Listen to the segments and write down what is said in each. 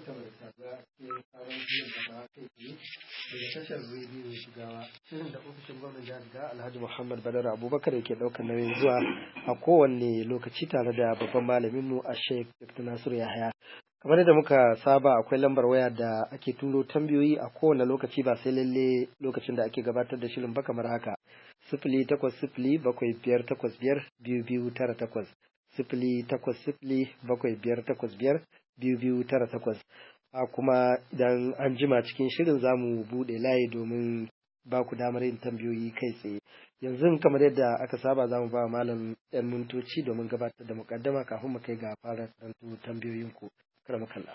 barkamu da saduwa a cikin sabon shirin da ba kai tsaye daga tashar rediyo shigawa shirin da ofishin gwamnan jihar Jigawa Alhaji Muhammad Badar Abubakar yake ɗaukar nauyin zuwa a kowanne lokaci tare da babban malamin mu a Sheikh Dr. Nasiru Yahaya kamar yadda muka saba akwai lambar waya da ake turo tambayoyi a kowane lokaci ba sai lalle lokacin da ake gabatar da shirin ba kamar haka sifili takwas sifili bakwai biyar takwas biyar biyu biyu tara takwas sifili takwas sifili bakwai biyar takwas biyar biyu biyu tara takwas a kuma idan an jima cikin shirin za mu buɗe layi domin ba ku damar yin tambayoyi kai tsaye yanzu kamar yadda aka saba za mu ba malam yan mintoci domin gabatar da mukaddama kafin mu kai ga fara karantu tambayoyinku kar kalla.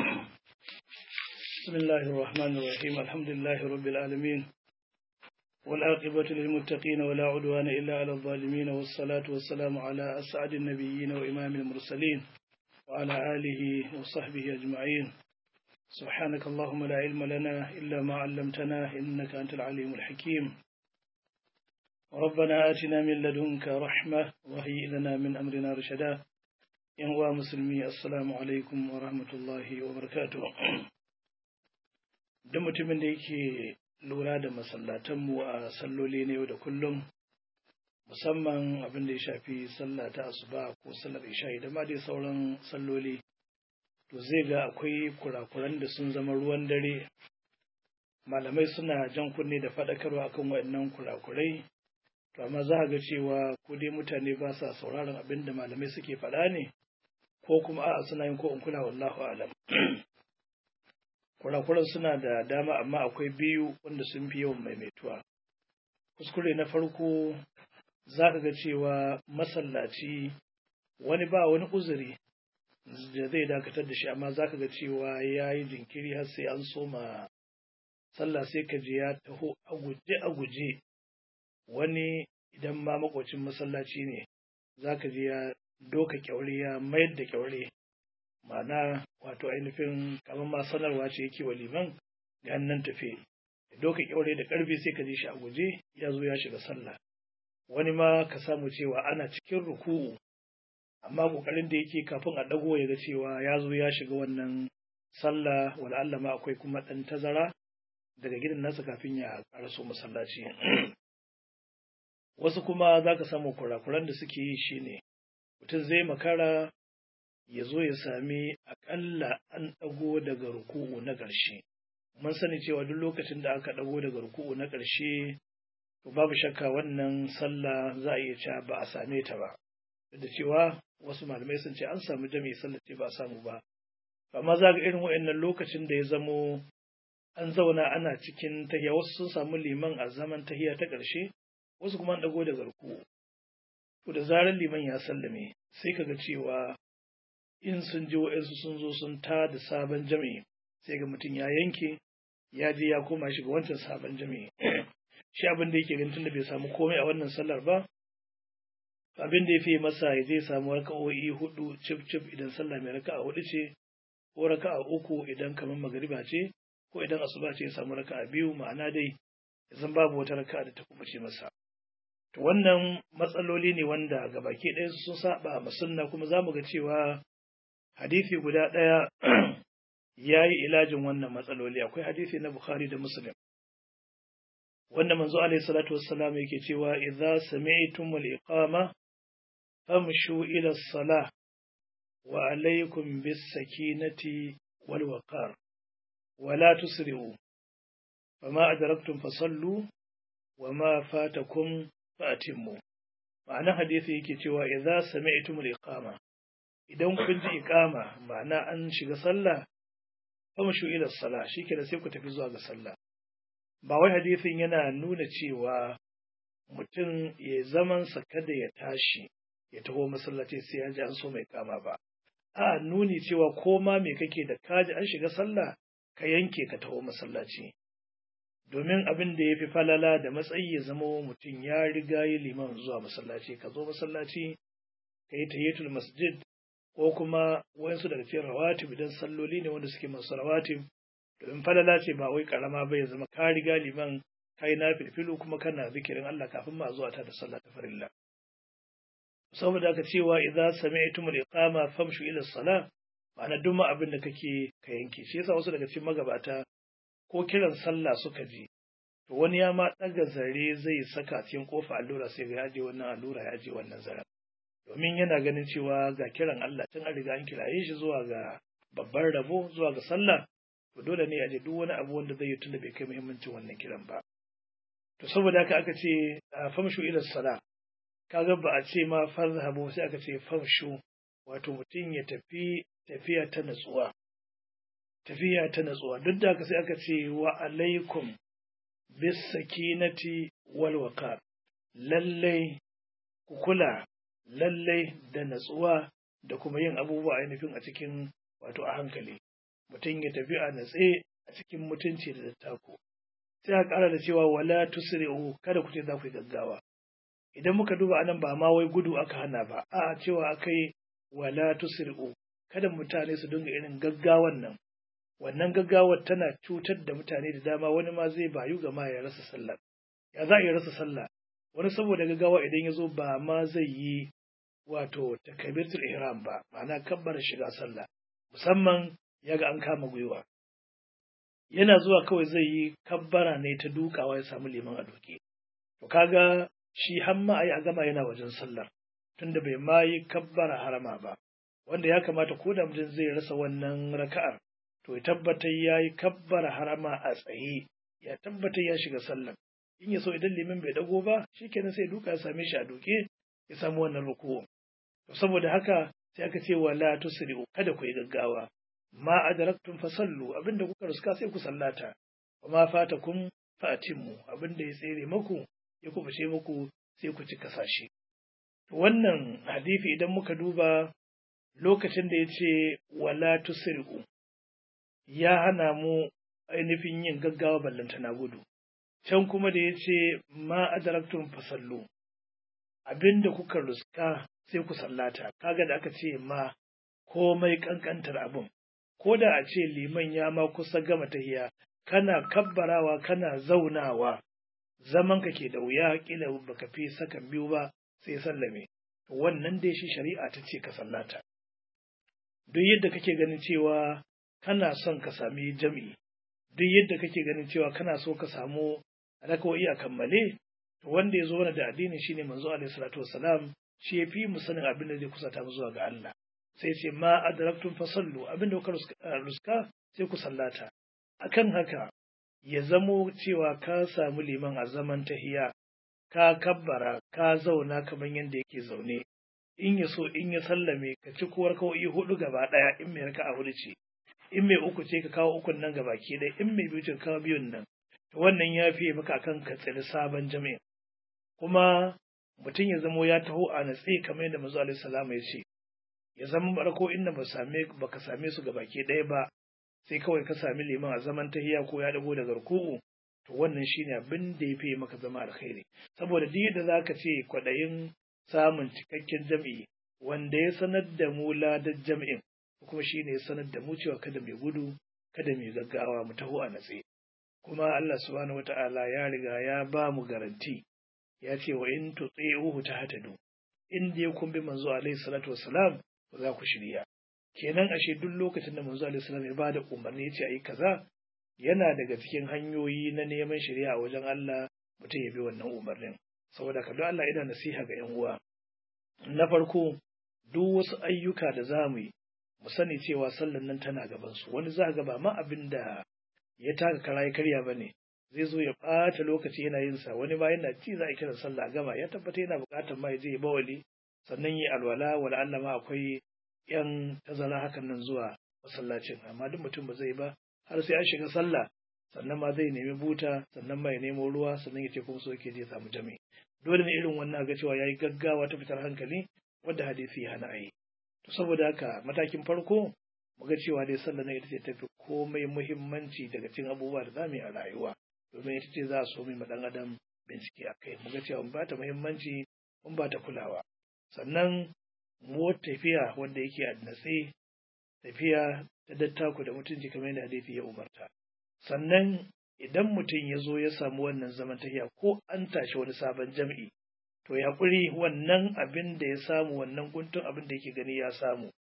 بسم الله الرحمن الرحيم الحمد لله رب العالمين والعاقبة للمتقين ولا عدوان إلا على الظالمين والصلاة والسلام على أسعد النبيين وإمام المرسلين وعلى آله وصحبه أجمعين سبحانك اللهم لا علم لنا إلا ما علمتنا إنك أنت العليم الحكيم ربنا آتنا من لدنك رحمة وهيئ لنا من أمرنا رشدا ينوى مسلمي السلام عليكم ورحمة الله وبركاته da mutumin da yake lura da masallatanmu a salloli ne yau da kullum musamman abin da ya shafi sallah ta asuba ko sallar isha da ma dai sauran salloli to zai ga akwai kurakuran da sun zama ruwan dare malamai suna jan kunne da faɗakarwa akan waɗannan kurakurai to amma za ga cewa ko dai mutane ba sa sauraron abin da malamai suke faɗa ne ko kuma a'a suna yin ko in kula wallahu alam kurakuran suna da dama amma akwai biyu wanda sun fi yawan maimaituwa kuskure na farko za ka ga cewa masallaci wani ba wani uzuri da zai dakatar da shi amma za ka ga cewa ya yi jinkiri har sai an soma sallah sai ka je ya taho a guje a guje wani idan ma makwacin masallaci ne za ka je ya doka kyaure ya mayar da kyaure ma'ana wato ainihin kamar ma sanarwa ce yake wa liman ga nan tafe doka kyaure da karfi sai ka ji shi a guje ya zo ya shiga sallah wani ma ka samu cewa ana cikin ruku'u amma kokarin da yake kafin a dago ya ga cewa ya zo ya shiga wannan sallah wala Allah ma akwai kuma dan tazara daga gidan nasa kafin ya karaso masallaci wasu kuma za ka samu kurakuran da suke yi shine mutum zai makara ya zo ya sami aƙalla an ɗago daga ruku'u na ƙarshe. Mun sani cewa duk lokacin da aka ɗago daga ruku'u na ƙarshe, to babu shakka wannan sallah za a iya cewa ba a same ta ba. Duk da cewa wasu malamai sun ce an samu jami'i sallah ce ba a samu ba. Amma za ga irin wa'annan lokacin da ya zamo an zauna ana cikin tahiya wasu sun samu liman a zaman tahiya ta ƙarshe, wasu kuma an ɗago daga ruku'u. To da zarar liman ya sallame, sai ka ga cewa in sun ji wa'insu sun zo sun ta da sabon jami'i sai ga mutum ya yanke ya je ya koma shiga wancan sabon jami'i shi abin da yake ganin tunda bai samu komai a wannan sallar ba abin da ya fi masa ya je samu raka'o'i hudu cif cif idan sallah mai raka'a hudu ce ko raka'a uku idan kamar magariba ce ko idan asuba ce ya samu raka'a biyu ma'ana dai zan babu wata raka'a da ta kubuce masa to wannan matsaloli ne wanda gabaki ɗaya sun saba ma sunna kuma za mu ga cewa hadisi guda ɗaya ya yi ilajin wannan matsaloli akwai hadisi na Bukhari da Muslim wanda manzo alaihi salatu wassalam yake cewa idza sami'tum al-iqama famshu ila as-salah wa alaykum bis-sakinati wal waqar wa la tusri'u fama adraktum fasallu wa ma fatakum fa'timmu ma'ana hadisi yake cewa idza sami'tum al-iqama idan kun ji iqama ma'ana an shiga sallah famshu ila as-salah shikenan sai ku tafi zuwa ga sallah ba wai hadisin yana nuna cewa mutum ya zaman sa kada ya tashi ya taho masallaci sai ya ji an so mai kama ba a nuni cewa ko ma me kake da kaji an shiga sallah ka yanke ka taho masallaci domin abin da ya fi falala da matsayi ya zama mutum ya riga yi liman zuwa masallaci ka zo masallaci ka yi tahiyatul masjid ko kuma wayansu daga cikin rawatib idan salloli ne wanda suke masu rawatib domin falala ce ba wai karama ba ya zama ka riga liman kai na filfilu kuma kana zikirin Allah kafin ma zuwa ta da sallah ta farilla saboda aka cewa idza sami'tum al-iqama famshu ila salah ma'ana duk ma abin da kake ka yanke shi yasa wasu daga cikin magabata ko kiran sallah suka ji to wani ya ma ɗaga zare zai saka cikin kofa allura sai ga ya je wannan allura ya je wannan zaren domin yana ganin cewa ga kiran Allah tun an riga an kiraye shi zuwa ga babban rabo zuwa ga sallah to dole ne a je duk wani abu wanda zai yi tunda bai kai muhimmancin wannan kiran ba to saboda haka aka ce famshu ila sala kaga ba a ce ma farzahabu sai aka ce famshu wato mutum ya tafi tafiya ta natsuwa tafiya ta natsuwa duk da haka sai aka ce wa alaikum bis sakinati wal waqar lallai ku kula lallai da natsuwa da kuma yin abubuwa ainihin a cikin wato a hankali mutum ya tafi a natse a cikin mutunci da dattako sai a ƙara da cewa wala tusri'u kada ku ce za ku yi gaggawa idan muka duba anan ba ma wai gudu aka hana ba a cewa akai wala tusri'u kada mutane su dinga irin gaggawan nan wannan gaggawar tana cutar da mutane da dama wani ma zai bayu ga ma ya rasa sallah ya za a yi rasa sallah wani saboda gaggawa idan ya zo ba ma zai yi wato takabiratul ihram ba ma'ana kabbar shiga sallah musamman ya ga an kama gwiwa yana zuwa kawai zai yi kabbara ne ta dukawa ya samu liman a duke to kaga shi hamma ai a gama yana wajen sallar tunda bai ma yi kabbara harama ba wanda ya kamata ko da mutum zai rasa wannan raka'ar to ya tabbatar ya yi kabbara harama a tsaye ya tabbatar ya shiga sallar in ya so idan liman bai dago ba shikenan sai duka ya same shi a duke ya samu wannan ruku'u to saboda haka sai aka ce wala tusri'u kada ku yi gaggawa ma adraktum fasallu abinda kuka ruska sai ku sallata wa ma fatakum fa'timmu abinda ya tsere muku ya kubuce muku sai ku ci kasashe to wannan hadisi idan muka duba lokacin da ya ce wala tusri'u ya hana mu ainihin yin gaggawa ballanta na gudu can kuma da ya ce ma adraktum fasallu abinda kuka ruska sai ku sallata kaga da aka ce ma komai kankantar abin ko da a ce liman ya ma kusa gama tahiya kana kabbarawa kana zaunawa zaman ka ke da wuya kila baka fi sakan biyu ba sai sallame wannan dai shi shari'a ta ce ka sallata duk yadda kake ganin cewa kana son ka sami jam'i duk yadda kake ganin cewa kana so ka samu rakawoyi a kammale to wanda ya zo mana da addini shine manzo alaihi salatu wassalam shi ya fi mu sanin abin da zai kusata mu zuwa ga Allah sai ce ma adraktum fasallu abin da kuka ruska sai ku sallata akan haka ya zamo cewa ka samu liman a zaman tahiya ka kabbara ka zauna kamar yadda yake zaune in ya so in ya sallame ka ci kuwar kawai hudu gaba daya in mai raka a hudu ce in mai uku ce ka kawo ukun nan gaba ke dai in mai biyu ce ka kawo biyun nan wannan ya fiye maka akan ka tsiri sabon jami'in kuma mutum ya zamo ya taho a natse kamar yadda manzo alaihi salam ya ce ya zama barko inda ba same baka same su gabaki ɗaya ba sai kawai ka sami liman a zaman tahiya ko ya dago daga ruku'u to wannan shine abin da yafi maka zama alkhairi saboda duk yadda zaka ce kwadayin samun cikakken jam'i wanda ya sanar da mu ladar jam'in kuma shine ya sanar da mu cewa kada mai gudu kada mai gaggawa mu taho a natse kuma Allah subhanahu wata'ala ya riga ya ba mu garanti ya ce wa in tuti'uhu tahtadu in dai kun bi manzo alaihi salatu wassalam za ku shirya kenan ashe duk lokacin da manzo alaihi salam ya ba da umarni ya ce ayi kaza yana daga cikin hanyoyi na neman shari'a a wajen Allah mutum ya bi wannan umarnin saboda ka don Allah ina nasiha ga yan uwa na farko duk wasu ayyuka da za mu yi mu sani cewa sallan nan tana gaban su wani za ga ba ma abin da ya taka kara ya karya ba ne zai zo ya ɓata lokaci yana yin sa wani ba yana ci za a kira sallah gama ya tabbata yana buƙatar ma ya je ya bawali sannan yi alwala wala Allah ma akwai yan tazara hakan nan zuwa masallacin amma duk mutum ba zai ba har sai an shiga sallah sannan ma zai nemi buta sannan ma ya nemo ruwa sannan ya ce kuma so yake je samu jami dole ne irin wannan ga cewa yayi gaggawa ta fitar hankali wanda hadisi ya hana ayi to saboda haka matakin farko mu ga cewa dai sallah na ita ce tafi komai muhimmanci daga cikin abubuwa da zamu yi a rayuwa domin ita ce za a so mai dan adam bincike a kai mu ga cewa mun ba ta muhimmanci mun ba ta kulawa sannan mu tafiya wanda yake a natse tafiya ta dattaku da mutunci kamar yadda hadisi ya umarta sannan idan mutum ya zo ya samu wannan zaman tafiya ko an tashi wani sabon jam'i to ya kuri wannan abin da ya samu wannan guntun abin da yake gani ya samu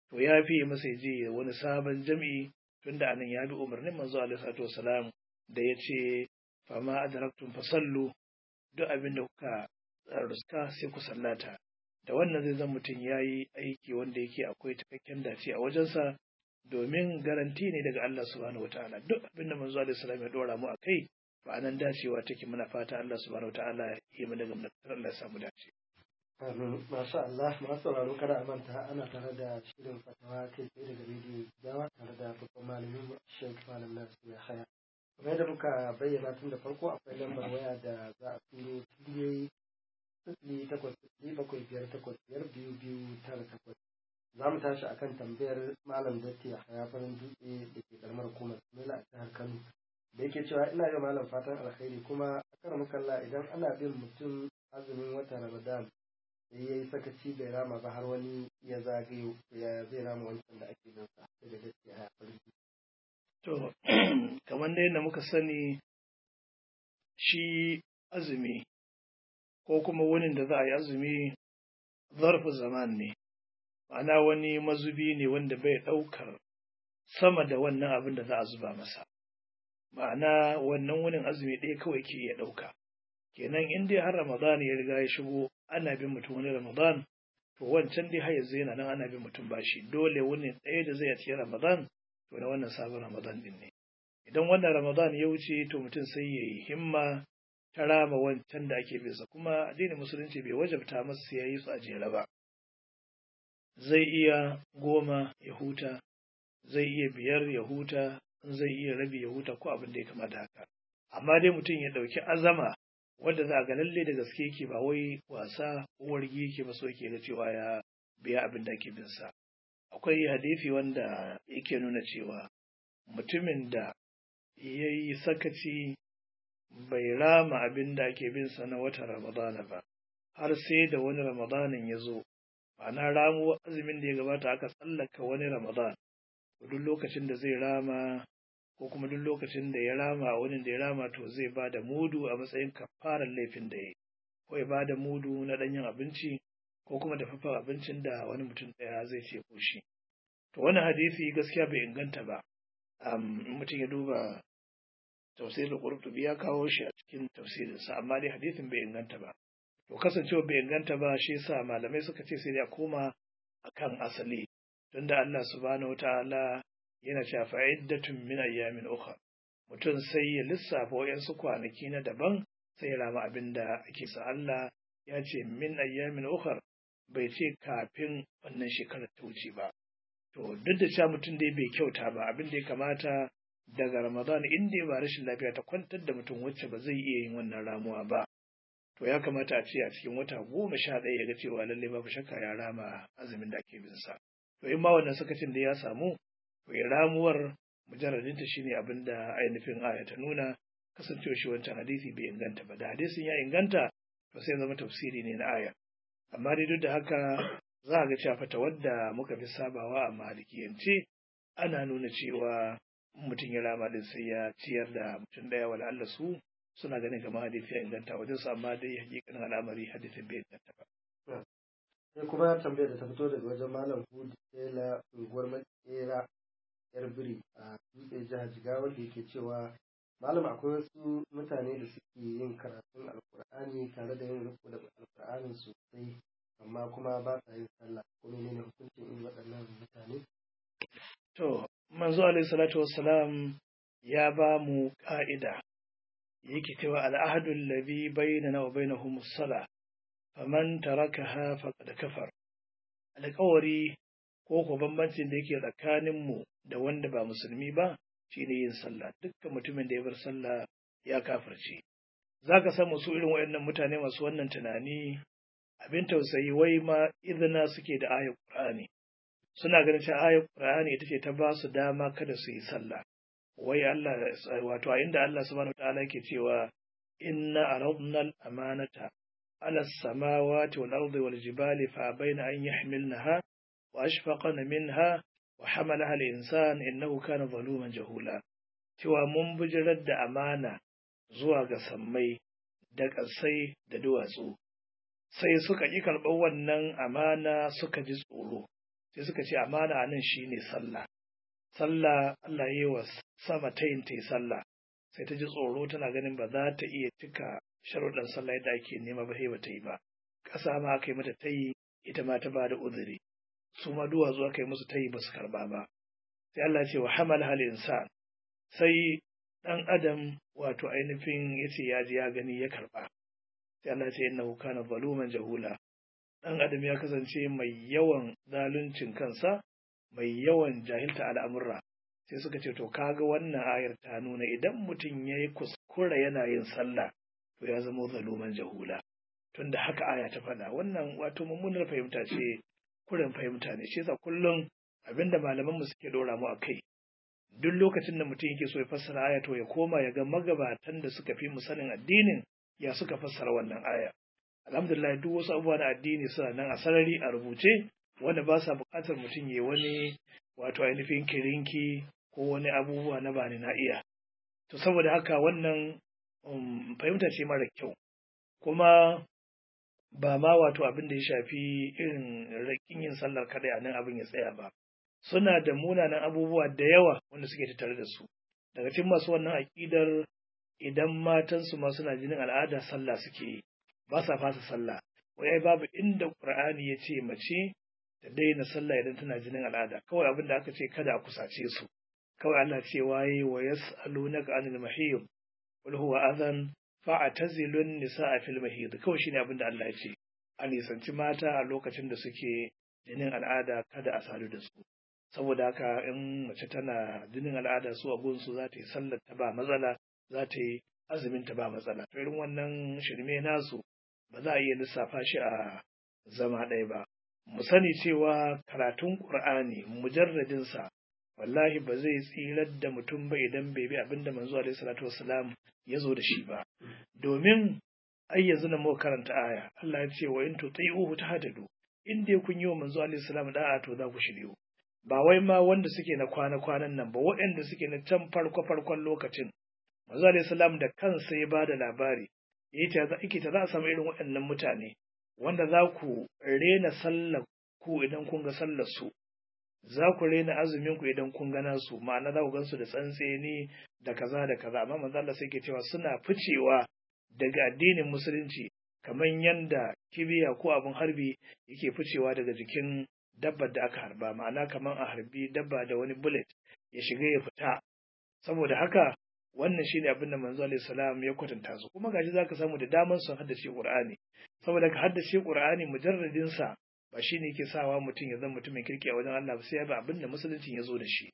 to ya fi masa ya je wani sabon jam'i tunda anan ya bi umarnin manzo alaihi salatu wasalam da ya ce fama adraktum fasallu duk abin da kuka ruska sai ku sallata da wannan zai zan mutum ya yi aiki wanda yake akwai cikakken dace a wajensa domin garanti ne daga Allah subhanahu wataala duk abin da manzo alaihi salam ya dora mu akai to anan dacewa take muna fata Allah subhanahu wataala ya yi mu daga Allah ya samu dace Amin. Masha Allah, masu sauraro kada a manta ana tare da shirin fatawa kai tsaye daga rediyo Jawa tare da babban malamin Sheikh Malam Nasir ya haya. Kuma yadda muka bayyana tun da farko akwai lambar waya da za a turo tiliyoyi sifili takwas sifili bakwai biyar takwas biyar biyu biyu tara takwas. Za mu tashi akan tambayar Malam Datti a haya farin dutse da ke karamar hukumar Mela a jihar Kano. Da yake cewa ina yi malam fatan alkhairi kuma a karamar kalla idan ana bin mutum azumin watan Ramadan sai ya yi sakaci bai rama ba har wani ya zagayo ya zai rama wancan da ake nan sa da gaskiya ya farki. To, kamar dai da muka sani shi azumi ko kuma wani da za a yi azumi zarfi zaman ne, ma'ana wani mazubi ne wanda bai ɗaukar sama da wannan abin da za a zuba masa. Ma'ana wannan wunin azumi ɗaya kawai ke iya ɗauka. Kenan in dai har Ramadan ya riga ya shigo ana bin mutum wani Ramadan, to wancan dai har yanzu yana nan ana bin mutum bashi dole wani ɗaya da zai a cikin Ramadan to na wannan sabon Ramadan din ne. Idan wannan Ramadan ya wuce to mutum sai ya yi himma ta rama wancan da ake bisa kuma addinin musulunci bai wajabta masa sai ya yi su a jere ba. Zai iya goma ya huta, zai iya biyar ya huta, zai iya rabi ya huta ko abin da ya kamata haka. Amma dai mutum ya ɗauki azama wanda za a ga lalle da gaske yake ba wai wasa ko wargi yake ba so yake ga cewa ya biya abin da ake bin sa. akwai hadisi wanda yake nuna cewa mutumin da ya yi sakaci bai rama abin da ake bin sa na watan ramadana ba har sai da wani ramadanin ya zo ma'ana ramu azumin da ya gabata aka tsallaka wani ramadan duk lokacin da zai rama ko kuma duk lokacin da ya rama wani da ya rama to zai ba da mudu a matsayin kafarar laifin da ya yi ko ya ba da mudu na ɗanyen abinci ko kuma dafaffen abincin da wani mutum ɗaya zai ce ko shi. To wani hadisi gaskiya bai inganta ba. in mutum ya duba tafsirin Qurtubi ya kawo shi a cikin tafsirinsa amma dai hadisin bai inganta ba. To kasancewa bai inganta ba shi yasa malamai suka ce sai ya koma akan asali. Tunda Allah subhanahu wataala yana cewa fa'iddatun min ayyamin ukhra. Mutum sai ya lissafa wayansu kwanaki na daban sai ya rama abin da ake sa Allah ya ce min ayyamin ukhra bai ce kafin wannan shekarar ta wuce ba. To, duk da cewa mutum dai bai kyauta ba, abin da ya kamata daga Ramadan in dai ba rashin lafiya ta kwantar da mutum wacce ba zai iya yin wannan ramuwa ba. To, ya kamata a ce a cikin wata goma sha ɗaya ya ga cewa lallai babu shakka ya rama azumin da ake bin sa. To, in ma wannan sakacin da ya samu, to ya ramuwar mujarradinta shine abin da ainihin aya ta nuna kasancewa shi wancan hadisi bai inganta ba. Da hadisin ya inganta, to sai zama tafsiri ne na aya. amma dai duk da haka za a ga cewa fata wadda muka fi sabawa a malikiyance ana nuna cewa mutum ya rama din sai ya ciyar da mutum daya wala Allah su suna ganin kamar hadisi ya inganta wajen su amma dai hakikanin al'amari hadisin bai inganta ba. Sai kuma tambayar da ta fito daga wajen Malam Hudu Tela unguwar Makera yar biri a dutse jihar Jigawa da yake cewa Malam akwai wasu mutane da suke yin karatun Alkur'ani tare da yin riko da Alkur'anin sosai amma kuma ba sa yin sallah ko menene hukuncin irin waɗannan mutane To, manzo alaihi salatu wassalam ya ba mu ka'ida yake cewa al'ahadu alladhi bainana wa bainahum as-sala faman tarakaha faqad kafar alƙawari ko ko bambancin da yake tsakanin mu da wanda ba musulmi ba shine yin sallah dukkan mutumin da ya bar sallah ya kafirce zaka samu su irin waɗannan mutane masu wannan tunani abin tausayi wai ma izina suke da ayar Qur'ani suna ganin cewa ayar Qur'ani ita ce ta ba su dama kada su yi sallah wai Allah wato a inda Allah subhanahu wataala yake cewa inna aradna al-amanata ala as-samawati wal ardi wal jibali fa bayna an yahmilnaha wa ashfaqna minha wa hamalaha al-insan innahu kana zaluman jahula cewa mun bijirar da amana zuwa ga sammai da ƙasai da duwatsu sai suka ƙi karɓar wannan amana suka ji tsoro sai suka ce amana nan shine sallah sallah Allah yi wa sama ta yin ta yi sallah sai ta ji tsoro tana ganin ba za ta iya cika sharuɗan sallah yadda ake nema ba sai ba ta yi ba ƙasa ma aka yi mata ta yi ita ma ta ba da uzuri su ma duwatsu aka yi musu ta yi ba su karɓa ba sai Allah ce wa hamal hal insan sai ɗan adam wato ainihin ya ce ya ji ya gani ya karɓa sai Allah ce innahu kana zaluman jahula ɗan adam ya kasance mai yawan zaluncin kansa mai yawan jahilta al'amurra sai suka ce to kaga wannan ayar ta nuna idan mutum ya yi kuskura yana yin sallah to ya zama zaluman jahula tunda haka aya ta faɗa wannan wato mummunar fahimta ce kuren fahimta ne shi yasa kullum abinda malaman mu suke dora mu akai duk lokacin da mutum yake so ya fassara aya to ya koma ya ga magabatan da suka fi mu sanin addinin ya suka fassara wannan aya alhamdulillah duk wasu abubuwa na addini suna nan a sarari a rubuce wanda ba sa buƙatar mutum ya wani wato ainihin kirinki ko wani abubuwa na bani na iya to saboda haka wannan um, fahimta ce mara kyau kuma ba ma wato abin da ya shafi irin rakin yin sallar kadai a nan abin ya tsaya ba suna da munanan abubuwa da yawa wanda suke tattare da su daga cikin masu wannan aƙidar idan matansu ma suna jinin al'ada sallah suke yi ba sa fasa sallah wai ai babu inda qur'ani ya ce mace ta daina sallah idan tana jinin al'ada kawai abin da aka ce kada a kusace su kawai Allah ce waye wa yas'alunaka anil mahiyy qul huwa adhan fa'tazilun nisaa fil mahiyy kawai shine abin da Allah ya ce a nisanci mata a lokacin da suke jinin al'ada kada a sadu da su saboda haka in mace tana jinin al'ada su a gunsu za ta yi sallar ta ba matsala za ta yi azumin ta ba matsala to irin wannan shirme nasu ba za a iya lissafa shi a zama ɗaya ba mu sani cewa karatun qur'ani mujarradin sa wallahi ba zai tsirar da mutum ba idan bai bi abinda manzo alaihi salatu wassalam ya zo da shi ba domin ai yanzu na muka karanta aya Allah ya ce wa in tuti'uhu tahtadu in dai kun yi wa manzo alaihi salam da'a to za ku shiryu ba wai ma wanda suke na kwana-kwanan nan ba waɗanda suke na can farko-farkon lokacin manzo alaihi salam da kansa ya bada labari yake ta za a samu irin waɗannan mutane wanda za ku rena sallar ku idan kun ga sallar su za ku rena azumin ku idan kun gana su ma'ana za ku gansu da tsantseni da kaza da kaza amma manzo Allah sai ke cewa suna ficewa daga addinin musulunci kamar yanda kibiya ko abin harbi yake ficewa daga jikin dabbar da aka harba ma'ana kamar a harbi dabba da wani bullet ya shiga ya fita saboda haka wannan shine abin da manzo alaihi salam ya kwatanta su kuma gashi zaka samu da daman sun haddace qur'ani saboda ka haddace qur'ani mujarradin sa ba shine yake sawa mutum ya zama mutumin kirki a wajen Allah ba sai ya ba abin da musulunci ya zo da shi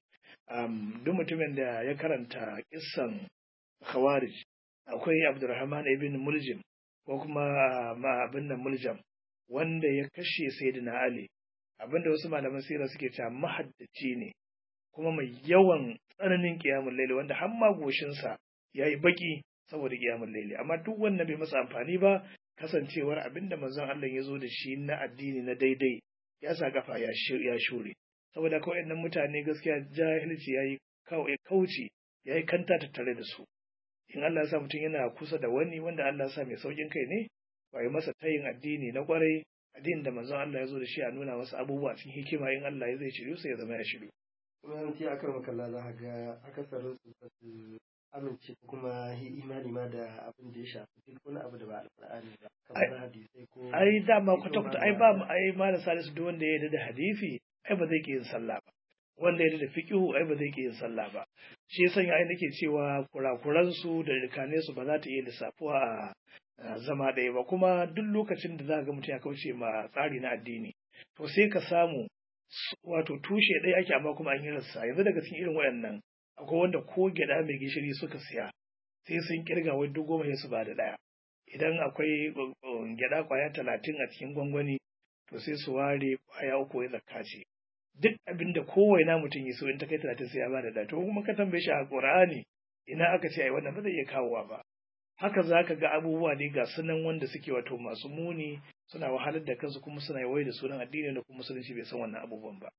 um, duk mutumin da ya karanta kissan khawarij akwai abdurrahman ibn muljim ko kuma ma abin nan muljam wanda ya kashe sayyidina ali abinda wasu malaman sira suke cewa mahaddaci ne kuma mai yawan tsananin kiyamun laili wanda har ma goshinsa ya yi baki saboda kiyamun laili amma duk wannan bai masa amfani ba kasancewar abinda manzon Allah ya zo da shi na addini na daidai ya sa kafa ya shure saboda kawai nan mutane gaskiya jahilci ya yi kauci ya yi kanta tattare da su in Allah ya sa mutum yana kusa da wani wanda Allah ya sa mai saukin kai ne ba yi masa tayin addini na kwarai addinin da manzon Allah ya zo da shi a nuna masa abubuwa cikin hikima in Allah ya zai shiryu sai ya zama ya shiryu. Yawanci a kan makalla za ka ga akasarin su ba su amince ko kuma yi imani ma da abin da ya shafi duk wani abu da ba alƙur'ani ba kamar hadisai ko ai dama kwata kwata ai ba ai ma da salisu duk wanda ya yarda da hadisi ai ba zai ke yin sallah ba wanda ya yarda da fiqhu ai ba zai ke yin sallah ba shi yasa ai nake cewa kurakuran su da rikane su ba za ta iya lissafuwa a zama ɗaya ba kuma duk lokacin da za ga mutum ya kauce ma tsari na addini to sai ka samu wato tushe ɗaya ake amma kuma an yi rassa yanzu daga cikin irin waɗannan akwai wanda ko gyaɗa mai gishiri suka siya sai sun kirga wai duk goma su ba da ɗaya idan akwai gyaɗa kwaya talatin a cikin gwangwani to sai su ware kwaya uku ya zakka ce duk abin da kowane mutum ya so in ta kai talatin sai ya ba da ɗaya to kuma ka tambaye shi a ƙur'ani ina aka ce ai wannan ba zai iya kawowa ba haka za ka ga abubuwa ne ga sunan wanda suke wato masu muni suna wahalar da kansu kuma suna yawai da sunan addini da kuma musulunci bai san wannan abubuwan ba.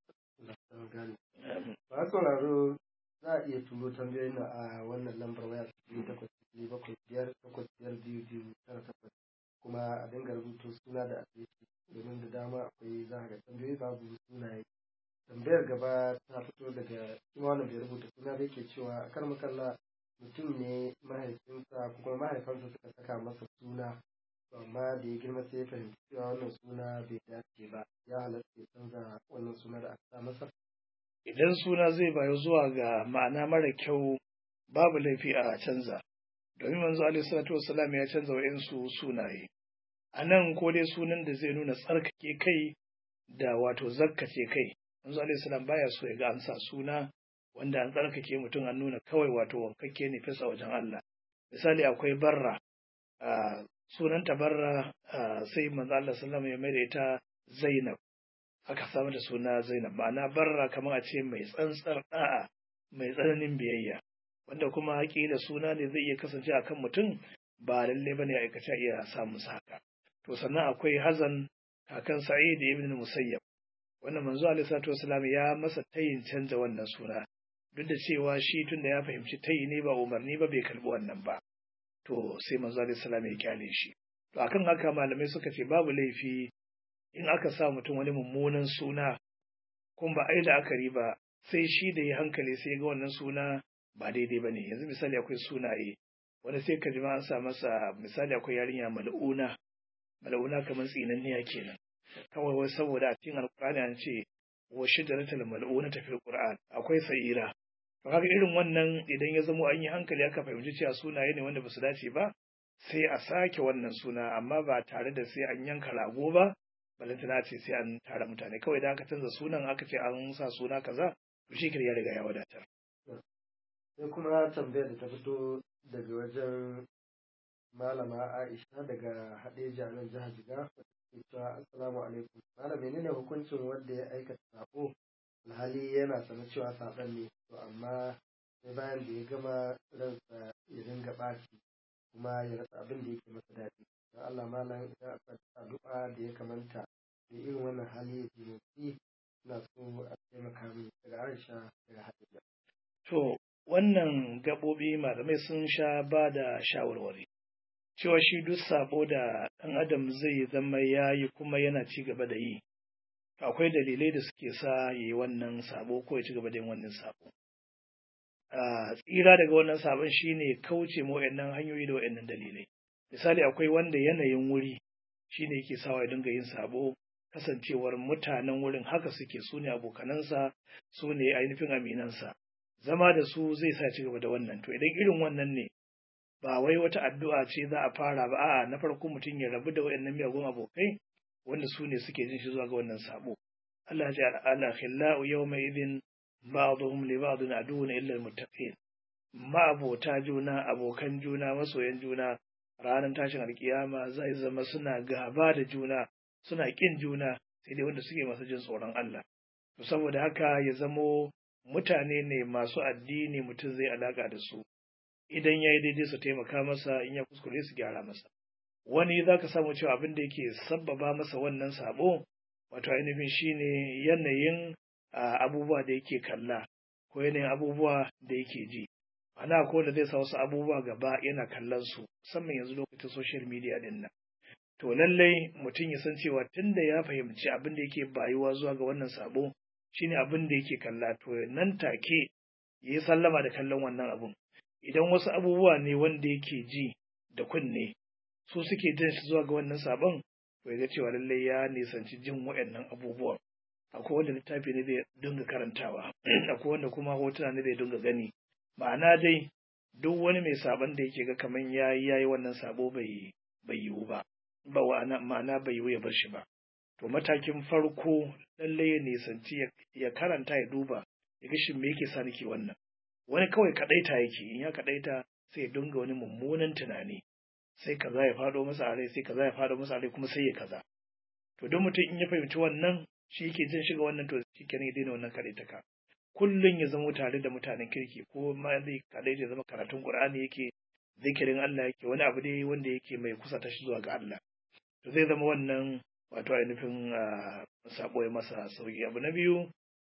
Ba sauraro za a iya turo tambayoyin a wannan lambar waya sifili takwas sifili bakwai biyar takwas biyar biyu biyu tara takwas kuma a dinga rubuta suna da adireshi domin da dama akwai za ga tambayoyi babu sunaye tambayar gaba ta fito daga kuma wanda bai rubuta suna da yake cewa kar makalla mutum ne mahaifinsa ko kuma mahaifansa suka saka masa suna to amma da ya girma sai ya fahimci cewa wannan suna bai dace ba ya halatta ya canza wannan suna da aka sa masa idan suna zai bayu zuwa ga ma'ana mara kyau babu laifi a canza domin manzo alaihi salatu wassalam ya canza wa'insu sunaye a nan ko dai sunan da zai nuna tsarkake kai da wato zakkace kai manzo alaihi salam baya so ya ga an sa suna wanda an tsarkake mutum an nuna kawai wato wankakke ne fesa wajen Allah misali akwai barra sunanta barra sai manzo Allah sallallahu ya mai da ita Zainab aka samu da suna Zainab ma'ana barra kamar a ce mai tsantsar da'a mai tsananin biyayya wanda kuma haƙila suna ne zai iya kasance akan mutum ba lalle bane aikace iya samun haka to sannan akwai Hazan kakan Sa'id ibn Musayyab wannan manzo alaihi salatu wasalam ya masa tayin canza wannan suna duk da cewa shi tunda ya fahimci tayi ne ba umarni ba bai karbi wannan ba to sai manzo alaihi salam ya kyale shi to akan haka malamai suka ce babu laifi in aka sa mutum wani mummunan suna kun ba ai da akari ba sai shi da ya hankali sai ga wannan suna ba daidai ba ne yanzu misali akwai sunaye wani sai ka ji ma an sa masa misali akwai yarinya mal'una mal'una kamar tsinanniya kenan kawai wai saboda a cikin alkur'ani an ce wa shajaratul mal'una ta fil qur'an akwai sa'ira to kaga irin wannan idan ya zamo an yi hankali aka fahimci cewa sunaye ne wanda ba su dace ba sai a sake wannan suna amma ba tare da sai an yanka rago ba balantana ce sai an tara mutane kawai da aka canza sunan aka ce an sa suna kaza to shi ya riga ya wadatar sai kuma tambayar da ta fito daga wajen malama Aisha daga Hadeja nan jihar Jigawa cewa assalamu alaikum malam menene hukuncin wanda ya aikata sako alhali yana sanar cewa saban ne to amma sai bayan da ya gama ransa ya dinga ɓaci kuma ya rasa abin da yake masa daɗi don Allah malam idan akwai addu'a da ya kamanta da irin wannan hali ya taimaki ina so a taimaka min daga Aisha daga Hadiza to wannan gaɓoɓi malamai sun sha ba da shawarwari cewa shi duk sabo da ɗan adam zai zama ya yi kuma yana ci gaba da yi akwai dalilai da suke sa ya yi wannan sabo ko ya ci gaba da yin wannan sabo tsira daga wannan sabon shine kauce ma waɗannan hanyoyi da waɗannan dalilai misali akwai wanda yanayin wuri shine yake sawa ya dinga yin sabo kasancewar mutanen wurin haka suke su ne abokanansa su ne ainihin aminansa zama da su zai sa ci gaba da wannan to idan irin wannan ne ba wai wata addu'a ce za a fara ba a'a na farko mutum ya rabu da waɗannan miyagun abokai wanda su ne suke jin shi zuwa ga wannan sabo Allah ya ce ala khillau yawma idhin ba'dhum li ba'dhin aduwwun illa almuttaqin ma'abota juna abokan juna masoyan juna ranar tashin alkiyama zai zama suna gaba da juna suna kin juna sai dai wanda suke masu jin tsoron Allah to saboda haka ya zamo mutane ne masu addini mutum zai alaka da su idan ya yi daidai su taimaka masa in ya kuskure su gyara masa wani za ka samu cewa abin da yake sabbaba masa wannan sabo wato ainihin shine yanayin abubuwa da yake kalla ko yanayin abubuwa da yake ji ana ko da zai sa wasu abubuwa gaba yana kallon su musamman yanzu lokacin social media din nan to lallai mutum ya san cewa tunda ya fahimci abin da yake bayuwa zuwa ga wannan sabo shine abin da yake kalla to nan take ya yi sallama da kallon wannan abun idan wasu abubuwa ne wanda yake ji da kunne su suke jin shi zuwa ga wannan sabon to ya ga cewa lallai ya nisanci jin waɗannan abubuwan akwai wanda littafi ne zai dinga karantawa akwai wanda kuma hotuna ne zai dinga gani ma'ana dai duk wani mai sabon da yake ga kaman yayi yayi wannan sabo bai bai yiwu ba ba ma'ana bai yiwu ya bar shi ba to matakin farko lallai ya nisanci ya karanta ya duba ya ga shin me yake sa nake wannan wani kawai kadaita yake in ya kadaita sai ya dinga wani mummunan tunani sai kaza ya fado masa a rai sai kaza ya fado masa a rai kuma sai ya kaza to don mutum in ya fahimci wannan shi yake jin shiga wannan to shi kenan ya daina wannan kadaitaka kullum ya zama tare da mutanen kirki ko ma zai kadaita ya zama karatun qur'ani yake zikirin Allah yake wani abu dai wanda yake mai kusa ta shi zuwa ga Allah to zai zama wannan wato ainihin sabo ya masa sauki abu na biyu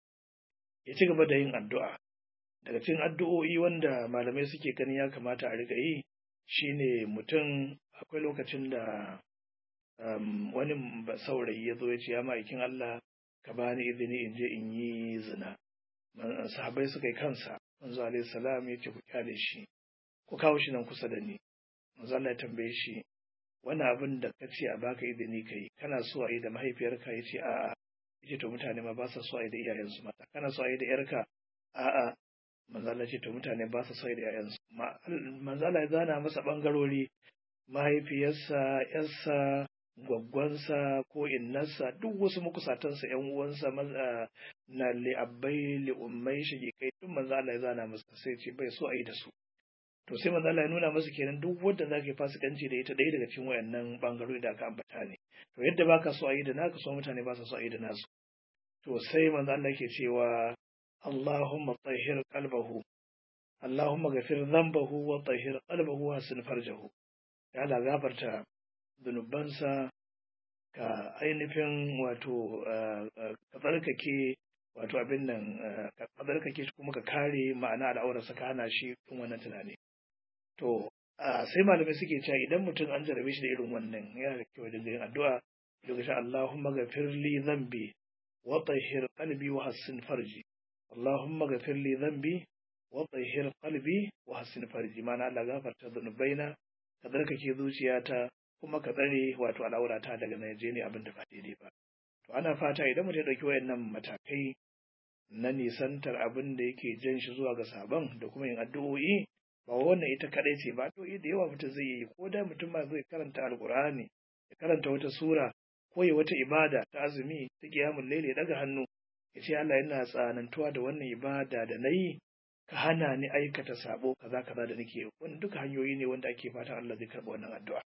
ya ci gaba da yin addu'a daga cikin addu'o'i wanda malamai suke ganin ya kamata a riga yi shine mutum akwai lokacin da wani saurayi ya zo ya ce ya ma'aikin Allah ka bani izini in je in yi zina sahabai suka yi kansa manzo alaihi salam ya ce ku kyale shi ku kawo shi nan kusa da ni manzo Allah ya tambaye shi wani abin da ka ce a baka izini ka yi kana so a yi da mahaifiyarka ya ce a'a ya ce to mutane ma ba sa so a yi da iyayensu mata kana so a yi da yarka a'a manzo Allah ya ce to mutane ba sa so a yi da iyayensu manzo Allah ya zana masa bangarori mahaifiyarsa yarsa gwaggwansa ko innarsa duk wasu makusatansa yan uwansa na li'abbai li'ummai shigikai duk manzo Allah ya zana masa sai ce bai so a yi da su to sai manzo Allah ya nuna masa kenan duk wanda zaka yi fasikanci da ita ɗaya daga cikin wayannan bangarori da aka ambata ne to yadda baka so a yi da naka so mutane ba sa so a yi da nasu to sai manzo Allah yake cewa Allahumma tahhir qalbahu Allahumma ghafir dhanbahu wa tahhir qalbahu wa hasin farjahu ya Allah gafarta zunubansa ka ainihin wato ka tsarkake wato abin nan ka tsarkake shi kuma ka kare ma'ana al'aurarsa ka hana shi tun wannan tunani to sai malamai suke cewa idan mutum an jarabe shi da irin wannan yana da kyau dinga yin addu'a lokacin Allahumma ghafir li dhanbi wa tahhir qalbi wa hassin farji Allahumma ghafir li dhanbi wa tahhir qalbi wa hassin farji ma'ana Allah gafarta zunubaina ka tsarkake zuciyata kuma ka tsare wato al'aurata daga Najeriya abin da ba daidai ba to ana fata idan mutum ya ɗauki wayannan matakai na nisantar abin da yake jan shi zuwa ga sabon da kuma yin addu'o'i ba wannan ita kadai ce ba addu'o'i da yawa mutum zai yi ko da mutum ma zai karanta alkur'ani ya karanta wata sura ko ya wata ibada ta azumi ta kiyamul laili ya daga hannu ya ce Allah yana tsanantuwa da wannan ibada da nayi ka hana ni aikata sabo kaza kaza da nake wannan duka hanyoyi ne wanda ake fatan Allah zai karɓa wannan addu'a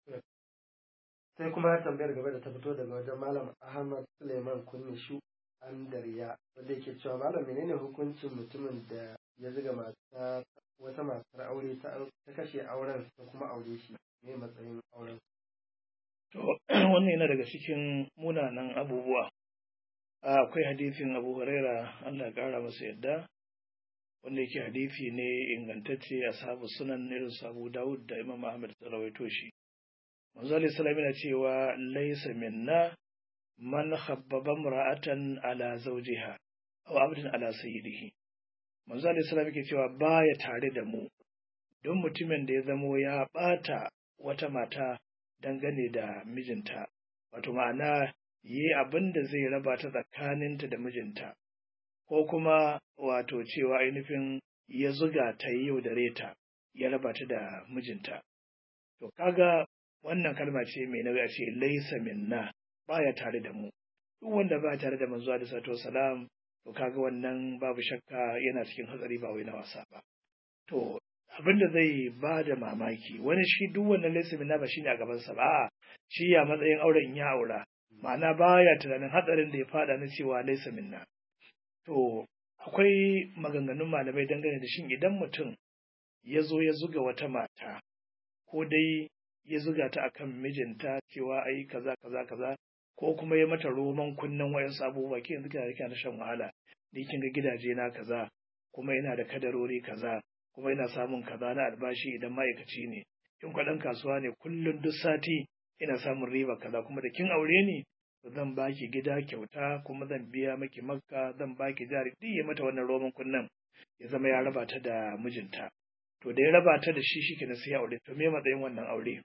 sai kuma tambayar gaba da ta fito daga wajen malam ahmad suleiman kunnishu an dariya wanda yake cewa malam menene hukuncin mutumin da ya ziga mata wata matar aure ta kashe auren ta kuma aure shi ne matsayin auren to wannan yana daga cikin munanan abubuwa akwai hadisin abu huraira allah ya kara masa yadda wanda yake hadisi ne ingantacce a sabu sunan irin sabu dawud da imam ahmad ta rawaito shi manzo alayhi salam yana cewa laysa minna man khabbaba imra'atan ala zawjiha aw abdan ala sayyidihi manzo alayhi salam yake cewa baya tare da mu don mutumin da ya zamo ya bata wata mata dangane da mijinta wato ma'ana yi abin da zai raba ta tsakaninta da mijinta ko kuma wato cewa ainihin ya zuga ta yi yau da reta ya raba ta da mijinta to kaga wannan kalma ce mai nauyi a ce laisa minna baya tare da mu duk wanda ba tare da manzo da sato salam to kaga wannan babu shakka yana cikin hatsari ba wai na wasa ba to abin da zai ba da mamaki wani shi duk wannan laisa minna ba shine a gaban sa ba shi ya matsayin auren ya aura ma'ana baya tunanin hatsarin da ya fada na cewa laisa minna to akwai maganganun malamai dangane da shin idan mutum ya zo ya zuga wata mata ko dai ya zuga ta akan mijinta cewa ai kaza kaza kaza ko kuma ya mata roman kunnen wayan abubuwa ke yanzu kina kina shan wahala ni kin ga gidaje na kaza kuma ina da kadarori kaza kuma ina samun kaza na albashi idan ma'aikaci ne in kwaɗan kasuwa ne kullum duk sati ina samun riba kaza kuma da kin aure ni zan baki gida kyauta kuma zan biya maki makka zan baki jari duk ya mata wannan roman kunnen ya zama ya raba ta da mijinta to da ya raba ta da shi shi na sai aure to me matsayin wannan aure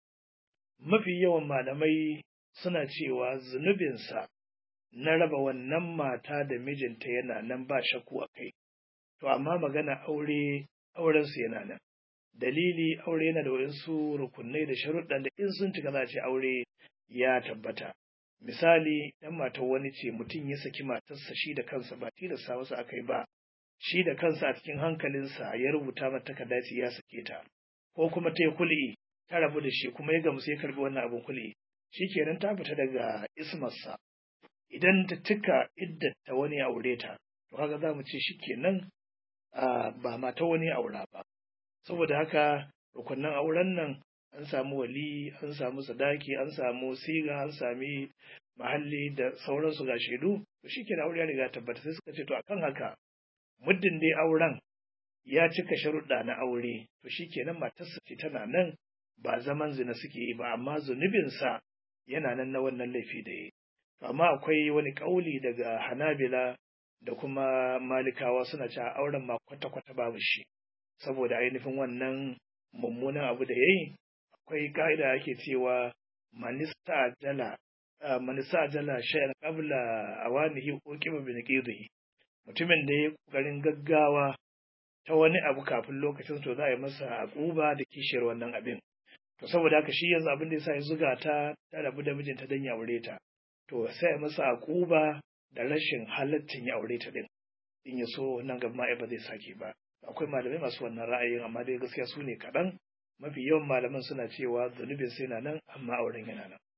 mafi yawan malamai suna cewa zunubinsa na raba wannan mata da mijinta yana nan ba shakku a kai to amma magana aure aurensu yana nan dalili aure yana da waɗansu rukunai da sharuɗan da in sun cika za a ce aure ya tabbata misali dan matar wani ce mutum ya saki matarsa shi da kansa ba tilasta wasu aka yi ba shi da kansa a cikin hankalinsa ya rubuta mata takarda ce ya sake ta ko kuma ta yi kul'i ta rabu da shi kuma ya gamsu ya karbi wannan abin kul'i kenan ta fita daga ismarsa idan ta cika iddata wani aure ta to kaga za mu ce shikenan ba mata wani aura ba saboda haka rukunnan auren nan an samu wali an samu sadaki an samu siga an sami mahalli da sauransu ga shaidu to shi kenan aure ya riga tabbata sai suka ce to akan haka muddin dai auren ya cika sharuɗa na aure to shi kenan matarsa ce tana nan ba zaman zina suke yi ba amma zunubinsa yana nan na wannan laifi da yi amma akwai wani kauli daga hanabila da kuma malikawa suna cewa auren ma kwata-kwata babu shi saboda ainihin wannan mummunan abu da ya yi akwai ka'ida ake cewa manista jala manista jala shayar qabla awanihi ko kiba bin qidhi mutumin da ya kokarin gaggawa ta wani abu kafin lokacin to za a yi masa akuba da kishiyar wannan abin to saboda haka shi yanzu abin da yasa ya zuga ta ta rabu da mijinta dan ya aure ta to sai ya masa akuba da rashin halaccin ya aure ta din in ya so nan gaba ma ba zai sake ba akwai malamai masu wannan ra'ayin amma dai gaskiya su ne kaɗan mafi yawan malaman suna cewa zunubin sai na nan amma auren yana nan.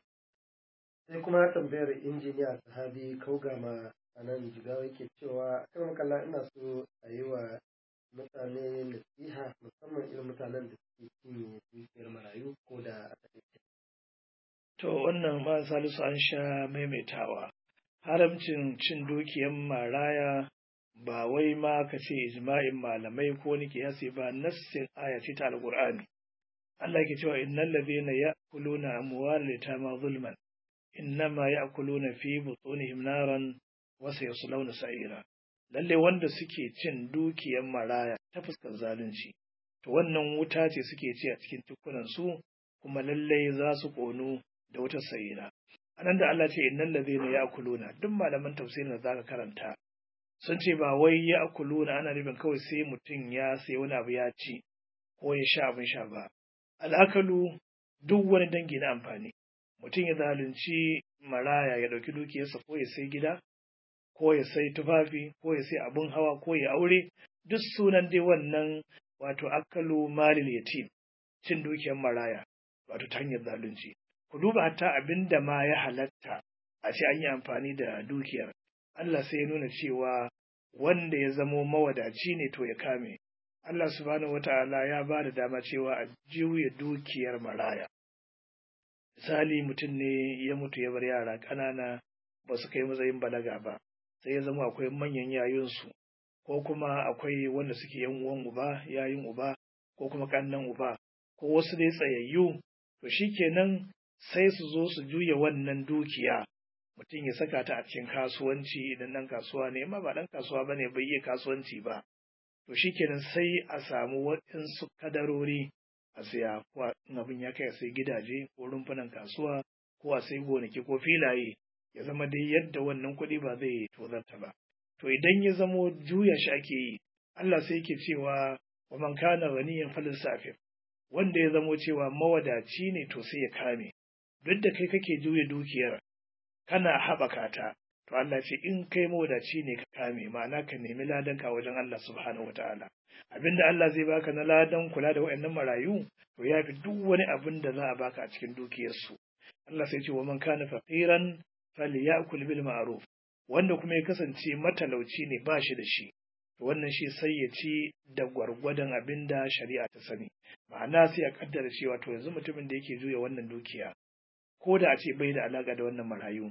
sai kuma tambayar injiniya sahabi kaugama a nan jigawa yake cewa kan makalla ina so a yi wa mutane nasiha musamman irin mutanen da suke cinye dukiyar marayu ko da a To wannan ma salisu an sha maimaitawa haramcin cin dukiyar maraya ba wai ma ka ce ijma'in malamai ko wani kiyasi ba nassin aya ce ta alqur'ani Allah ke cewa innal ladhina ya'kuluna amwal yatama zulman innama ya'kuluna fi butunihim naran wa sayaslawna sa'ira lalle wanda suke cin dukiyar maraya ta fuskar zalunci to wannan wuta ce suke ci a cikin tukunan su kuma lalle za su ƙonu da wata sa'ira anan da Allah ce innal ladhina ya'kuluna duk malaman tafsirin da zaka karanta sun ce ba wai ya'kuluna ana nufin kawai sai mutum ya sai wani abu ya ci ko ya sha abin sha ba al'akalu duk wani dangi na amfani mutum ya zalunci maraya ya ɗauki dukiyarsa ko ya sai gida ko ya sai tufafi ko ya sai abin hawa ko ya aure duk sunan dai wannan wato akalu malil yatim cin dukiyar maraya wato ta hanyar zalunci ku duba hatta abin da ma ya halatta a ce an yi amfani da dukiyar Allah sai ya nuna cewa wanda ya zamo mawadaci ne to ya kame Allah subhanahu wata'ala ya ba da dama cewa a juya dukiyar maraya misali mutum ne ya mutu ya bar yara ƙanana ba su kai matsayin balaga ba sai ya zama akwai manyan yayunsu ko kuma akwai wanda suke yan uwan uba yayin uba ko kuma kannan uba ko wasu dai tsayayyu to shikenan sai su zo su juya wannan dukiya mutum ya saka ta a cikin kasuwanci idan ɗan kasuwa ne ma ba ɗan kasuwa ba ne bai iya kasuwanci ba to shikenan sai a samu waɗansu kadarori a siya ko abin ya kai a sai gidaje ko rumfunan kasuwa ko a sai gonaki ko filaye ya zama dai yadda wannan kuɗi ba zai tozarta ba to idan ya zamo juya shi ake yi Allah sai yake cewa wa man kana ghaniyan falisafif wanda ya zamo cewa mawadaci ne to sai ya kame duk da kai kake juya dukiyar kana haɓaka ta to Allah ce in kai mawadaci ne ka kame ma'ana ka nemi ladan ka wajen Allah subhanahu wataala abinda Allah zai baka na ladan kula da waɗannan marayu to ya fi duk wani abin da za a baka a cikin dukiyarsu Allah sai ce wa man kana faqiran falyakul bil ma'ruf wanda kuma ya kasance matalauci ne ba shi da shi to wannan shi sai ya ci da gwargwadon abin da shari'a ta sani ma'ana sai a kaddara cewa to yanzu mutumin da yake juya wannan dukiya ko da a ce bai da alaka da wannan marayu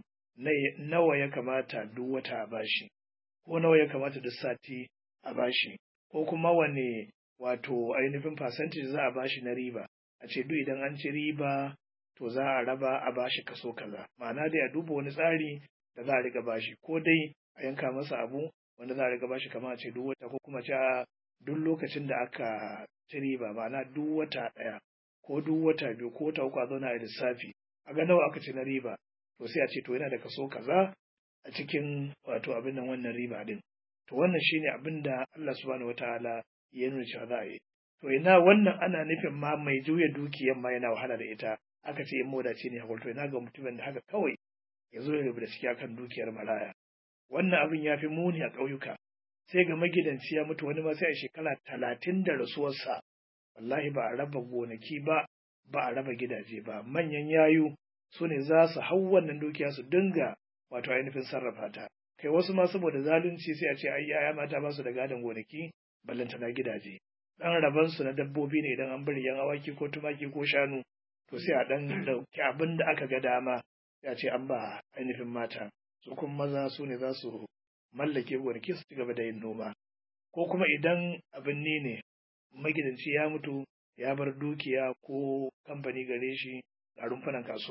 nawa ya kamata duk wata a bashi ko nawa ya kamata duk sati a bashi ko kuma wane wato ainihin percentage za a bashi na riba a ce duk idan an ci riba to za a raba a bashi kaso kaza ma'ana dai a duba wani tsari da za a riga bashi ko dai a yanka masa abu wanda za a riga bashi kamar a ce duk wata ko kuma ce duk lokacin da aka ci riba ma'ana duk wata ɗaya ko duk wata biyu ko wata uku a zauna a lissafi a ga nawa aka ci na riba to sai a ce to yana da kaso kaza a cikin wato abin nan wannan riba din to wannan shine abin da Allah subhanahu wataala ya nuna cewa za a yi to ina wannan ana nufin ma mai juya dukiyar ma yana wahala da ita aka ce in modaci ne hakuri to ina ga mutumin da haka kawai ya zo ya rubuta ciki akan dukiyar maraya wannan abin ya fi muni a ƙauyuka sai ga magidanci ya mutu wani ma sai a shekara talatin da rasuwarsa wallahi ba a raba gonaki ba ba a raba gidaje ba manyan yayu su ne za su hau wannan dukiya su dinga wato ainihin sarrafa ta kai wasu ma saboda zalunci sai a ce ai yaya mata ba su da gadon gonaki ballantana gidaje dan raban su na dabbobi ne idan an bari yan awaki ko tumaki ko shanu to sai a dan dauki abin da aka ga dama sai a ce an ba ainihin mata su kuma maza su ne za su mallake gonaki su ci gaba da yin noma ko kuma idan abin ne ne magidanci ya mutu ya bar dukiya ko kamfani gare shi a rumfunan kasuwa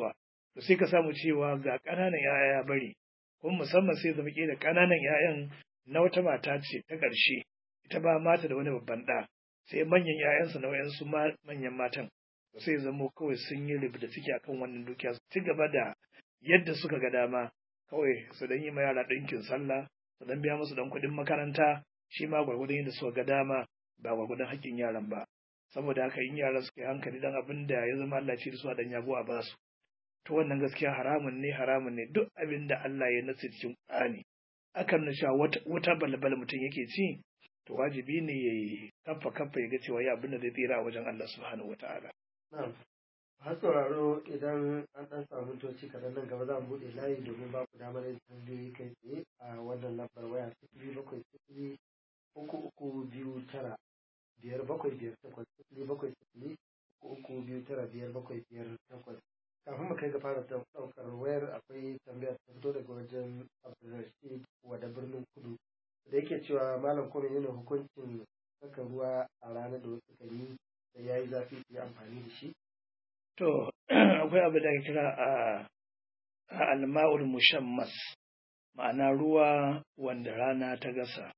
to sai ka samu cewa ga ƙananan ‘ya'ya ya bari kuma musamman sai zama da ƙananan ‘ya'yan na wata mata ce ta ƙarshe ita ba mata da wani babban ɗa sai manyan ‘ya'yansa na wayansu manyan matan sai zamo kawai sun yi rubuta ciki akan wannan dukiya su ci gaba da yadda suka ga dama kawai su dan yi ma yara ɗinkin sallah su dan biya musu dan kuɗin makaranta shi ma gwargwadon yadda suka ga dama ba gwargwadon haƙƙin yaran ba saboda haka in yaran suka yi hankali dan abin da ya zama Allah ce da su a dan yabo a basu to wannan gaskiya haramun ne haramun ne duk abin da Allah ya nasi cikin Qur'ani akan na cewa wata balbal mutum yake ci to wajibi ne ya yi kafa kafa ya ga cewa ya abin da zai tsira a wajen Allah subhanahu wataala Na'am. Har sauraro idan an ɗan samu toci kaɗan nan gaba za mu buɗe layi domin ba ku damar yin tambayoyi kai tsaye a wannan lambar waya sifili bakwai sifili uku uku biyu tara biyar bakwai biyar takwas sifili bakwai sifili uku uku biyu tara biyar bakwai biyar takwas. Kafin mu kai ga fara ɗaukar wayar akwai tambayar ta fito daga wajen Abdulrashid wada birnin kudu da yake cewa malam kuma yana hukuncin saka ruwa a ranar da wasu kan yi da ya yi zafi su yi amfani da shi? To, akwai abu da ake kira a alma'ul mushammas, ma'ana ruwa wanda rana ta gasa.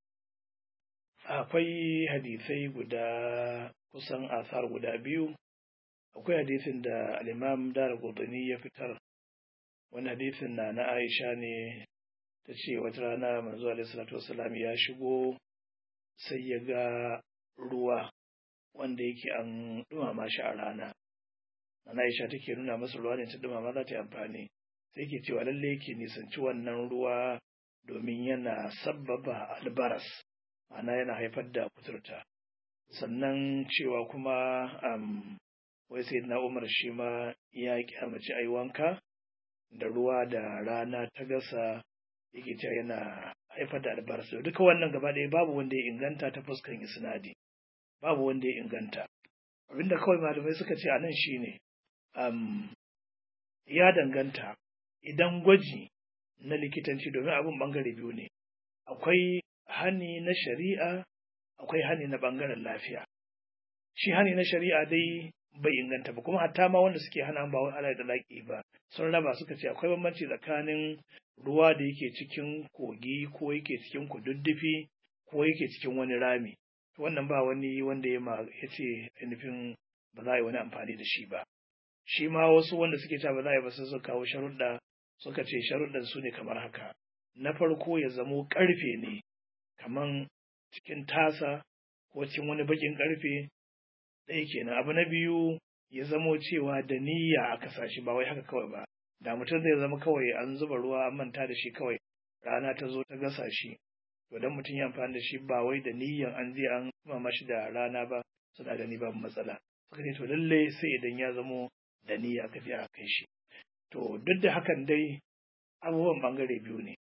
Akwai hadisai guda kusan asar guda biyu, akwai hadisin da al'imam Dara Gudani ya fitar, wani hadisin na na Aisha ne ta ce wata rana manzo Alaihi Salatu Wasalam ya shigo sai ya ga ruwa wanda yake an dumama shi a rana ana Aisha take nuna masa ruwa ne ta dumama za ta yi amfani sai ke cewa lalle yake nisanci wannan ruwa domin yana sabbaba albaras ma'ana yana haifar da kuturta sannan cewa kuma um, wai sai na umar shi ma ya kyamaci ai wanka da ruwa da rana ta gasa yake cewa yana haifar da albaras duka wannan gaba ɗaya babu wanda ya inganta ta fuskan isnadi babu wanda ya inganta abinda kawai malamai suka ce a nan shine um, ya danganta idan gwaji na likitanci domin abin bangare biyu ne akwai hani na shari'a akwai hani na bangaren lafiya shi hani na shari'a dai bai inganta ba kuma hatta ma wanda suke hana ba wani da laƙi ba sun raba suka ce akwai bambanci tsakanin ruwa da yake cikin kogi ko yake cikin kududdufi ko yake cikin wani rami wannan ba wani wanda ya ya ce nufin ba za a yi wani amfani da shi ba shi ma wasu wanda suke cewa ba za a yi ba sai suka kawo sharuɗa suka ce sharuɗan su ne kamar haka na farko ya zamo ƙarfe ne kaman cikin tasa ko cikin wani baƙin ƙarfe ɗaya kenan abu na biyu ya zamo cewa da niyya aka sa shi ba wai haka kawai ba da mutum zai zama kawai an zuba ruwa an manta da shi kawai rana ta zo ta gasa shi to dan mutum ya amfani da shi ba wai da niyyan an je an mama shi da rana ba suna gani babu matsala suka ce to lalle sai idan ya zamo da niyya aka je aka kai shi to duk da hakan dai abubuwan bangare biyu ne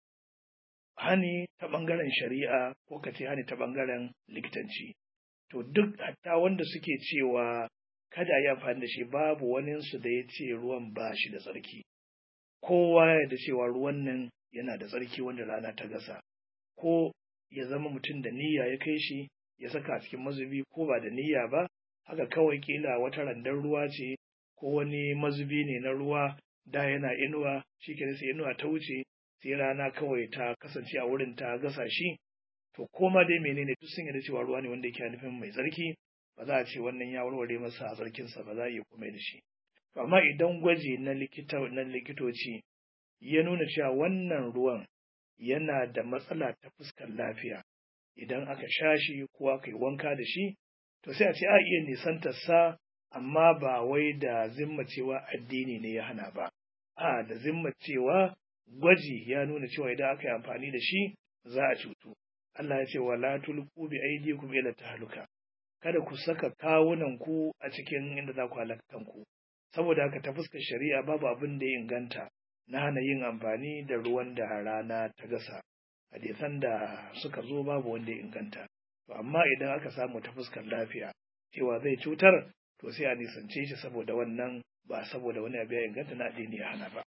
hani ta bangaren shari'a ko ka ce hani ta bangaren likitanci to duk hatta wanda suke cewa kada a yi amfani da shi babu waninsu da ya ce ruwan ba shi da tsarki kowa ya da cewa ruwan nan yana da tsarki wanda rana ta gasa ko ya zama mutum da niyya ya kai shi ya saka a cikin mazubi ko ba da niyya ba haka kawai kila wata randar ruwa ce ko wani mazubi ne na ruwa da yana inuwa shi ke sai inuwa ta wuce sai rana kawai ta kasance a wurin ta gasa shi to koma dai menene duk sun yarda cewa ruwa ne wanda yake nufin mai tsarki ba za a ce wannan ya warware masa a tsarkinsa ba za a iya komai da shi to amma idan gwaji na likita na likitoci ya nuna cewa wannan ruwan yana da matsala ta fuskar lafiya idan aka sha shi ko aka yi wanka da shi to sai a ce a iya nisantar sa amma ba wai da zimma cewa addini ne ya hana ba a da zimma cewa gwaji ya nuna cewa idan aka yi amfani da shi za a cutu Allah ya ce wala tulqu bi aydikum ila tahluka kada ku saka kawunan ku a cikin inda za ku halaka kanku saboda haka ta fuskar shari'a babu abin da ya inganta na hana yin amfani da ruwan da rana ta gasa hadisan da suka zo babu wanda ya inganta to amma idan aka samu ta fuskar lafiya cewa zai cutar to sai a nisance shi saboda wannan ba saboda wani abu ya inganta na addini ya hana ba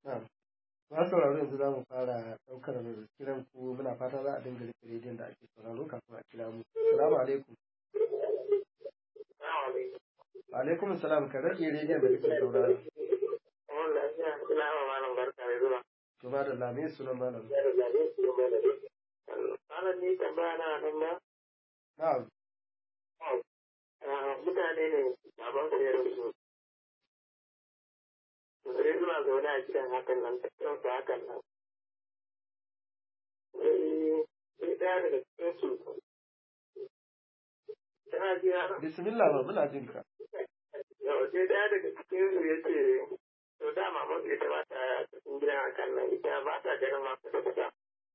Ba sauraro yanzu za mu fara ɗaukar kiran ku muna fata za a dinga rike rediyon da ake sauraro kafin a kira mu. Salamu alaikum. Alaikum salam ka rage rediyon da kake sauraro. ina ma malam barka da zuwa. to ba da lami sunan malam Malam ni tambaya na nan ba. na'am Mutane ne baban su ya rasu. Sai suna zaune a gidan hakan nan, tattun su hakan nan. Sai sai ɗaya daga cikin su. Tana ji har bismillah ba muna jin ka yau sai ɗaya daga cikin su ya ce to dama mafi ita ba ta cikin gidan hakan nan ita ba ta ganin masu da kusa.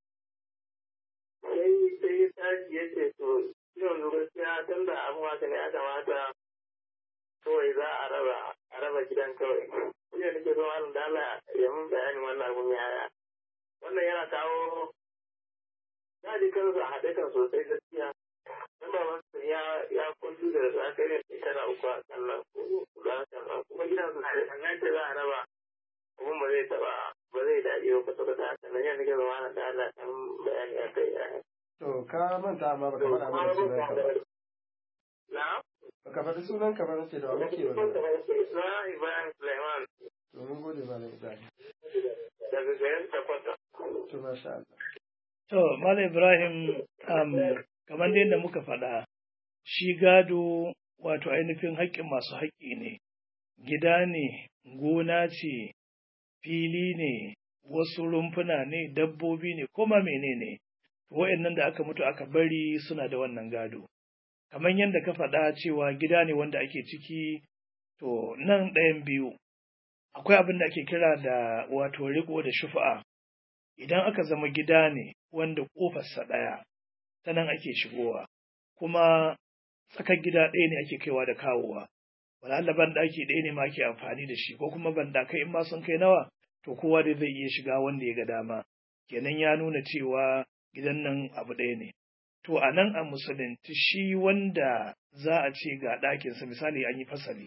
sai sai ya tashi ya ce to yanzu gaskiya tun da abu haka ne ya kamata kawai za a raba a raba gidan kawai shi ne nake so malam da Allah ya mun bayani wannan abun yaya wannan yana kawo na ji kansa haɗe kan sosai gaskiya dan baban ya ya kuntu da zakari shekara uku a kan nan ko a kan nan kuma gidan su da kan ce za a raba kuma ba zai taɓa ba zai daɗi ba kwata-kwata haka nan yana nake so malam da Allah ya mun bayani a kai yaya to ka manta amma baka faɗa mana sunan ka ba Na? baka faɗi sunan ka ba nace da wa muke magana Na Ibrahim Suleiman to mun gode malam Ibrahim daga garin Takwata. to masha Allah To, Malam Ibrahim, um, kamar dai yadda muka faɗa, shi gado wato ainihin haƙƙin masu haƙƙi ne, gida ne, gona ce, fili ne, wasu rumfuna ne, dabbobi ne, koma menene wa'annan da aka mutu aka bari suna da wannan gado. Kamar yadda ka faɗa cewa gida ne wanda ake ciki, to nan ɗayan biyu, akwai abin da ake kira da wato riko da shufa'a. Idan aka zama gida ne wanda ƙofarsa ɗaya, ta nan ake shigowa, kuma tsakar gida ɗaya ne ake kaiwa da kawowa. Wala banɗaki ɗaya ne ma ake amfani da shi, ko kuma banɗakai in ma sun kai nawa, to kowa dai zai iya shiga wanda ya ga dama. Kenan ya nuna cewa gidan nan abu ɗaya ne. To a nan a musulunci shi wanda za a ce ga ɗakinsa misali an yi fasali,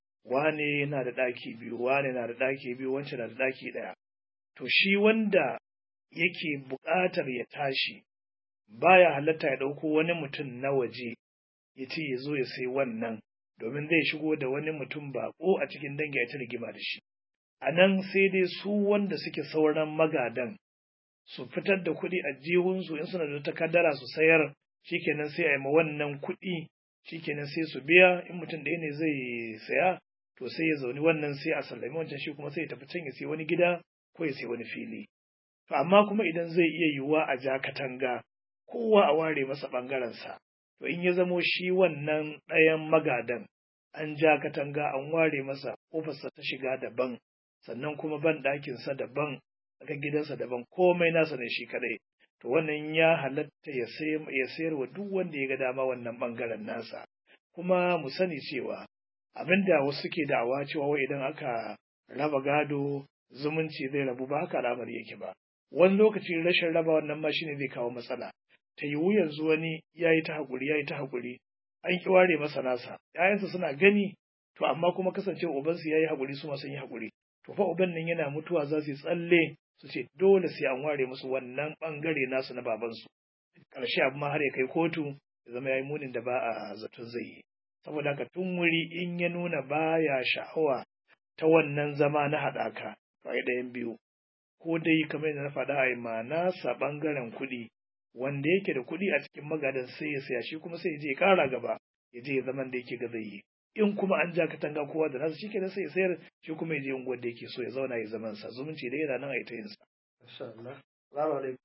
wane yana da ɗaki biyu, wane na da ɗaki biyu, wancan na da ɗaki ɗaya. To shi wanda yake buƙatar ya tashi, baya halatta ya ɗauko wani mutum na waje ya ce ya zo ya sai wannan, domin zai shigo da wani mutum baƙo a cikin dangi ya ta rigima da shi. A nan sai dai su wanda suke sauran magadan su fitar da kuɗi a jihunsu in suna da takardara su sayar shikenan sai a yi ma wannan kuɗi shikenan sai su biya in mutum ɗaya ne zai saya to sai ya zauni wannan sai a sallami wancan shi kuma sai ya tafi can ya sai wani gida ko ya sai wani fili to amma kuma idan zai iya yiwuwa a ja katanga kowa a ware masa ɓangarensa to in ya zamo shi wannan ɗayan magadan an ja katanga an ware masa ƙofarsa ta shiga daban sannan kuma ban ɗakinsa daban daga gidansa daban komai nasa ne shi kadai to wannan ya halatta ya sayar wa duk wanda ya ga dama wannan bangaren nasa kuma mu sani cewa abinda wasu suke da'awa cewa wai idan aka raba gado zumunci zai rabu ba haka al'amari yake ba wani lokaci rashin raba wannan ma shine zai kawo matsala ta yiwu yanzu wani ya yi ta haƙuri ya yi ta haƙuri an ki ware masa nasa ‘ya'yansa suna gani to amma kuma kasancewa ubansu ya yi haƙuri su ma sun yi haƙuri to fa uban nan yana mutuwa za su yi tsalle su ce dole sai an ware musu wannan bangare nasu na babansu ƙarshe abu ma har ya kai kotu ya zama ya yi munin da ba a zaton zai yi saboda haka tun wuri in ya nuna baya sha'awa ta wannan zama na haɗaka to ai ɗayan biyu ko dai kamar yadda na faɗa a ma nasa ɓangaren kuɗi wanda yake da kuɗi a cikin magadan sai ya saya shi kuma sai ya je ya ƙara gaba ya je ya zaman da yake ga zai yi in kuma an ja katanga kowa da nasu shikenan sai ya sayar shi kuma ya je unguwar da yake so ya zauna ya zaman sa zumunci da yana nan a ita yin sa masha Allah salamu alaikum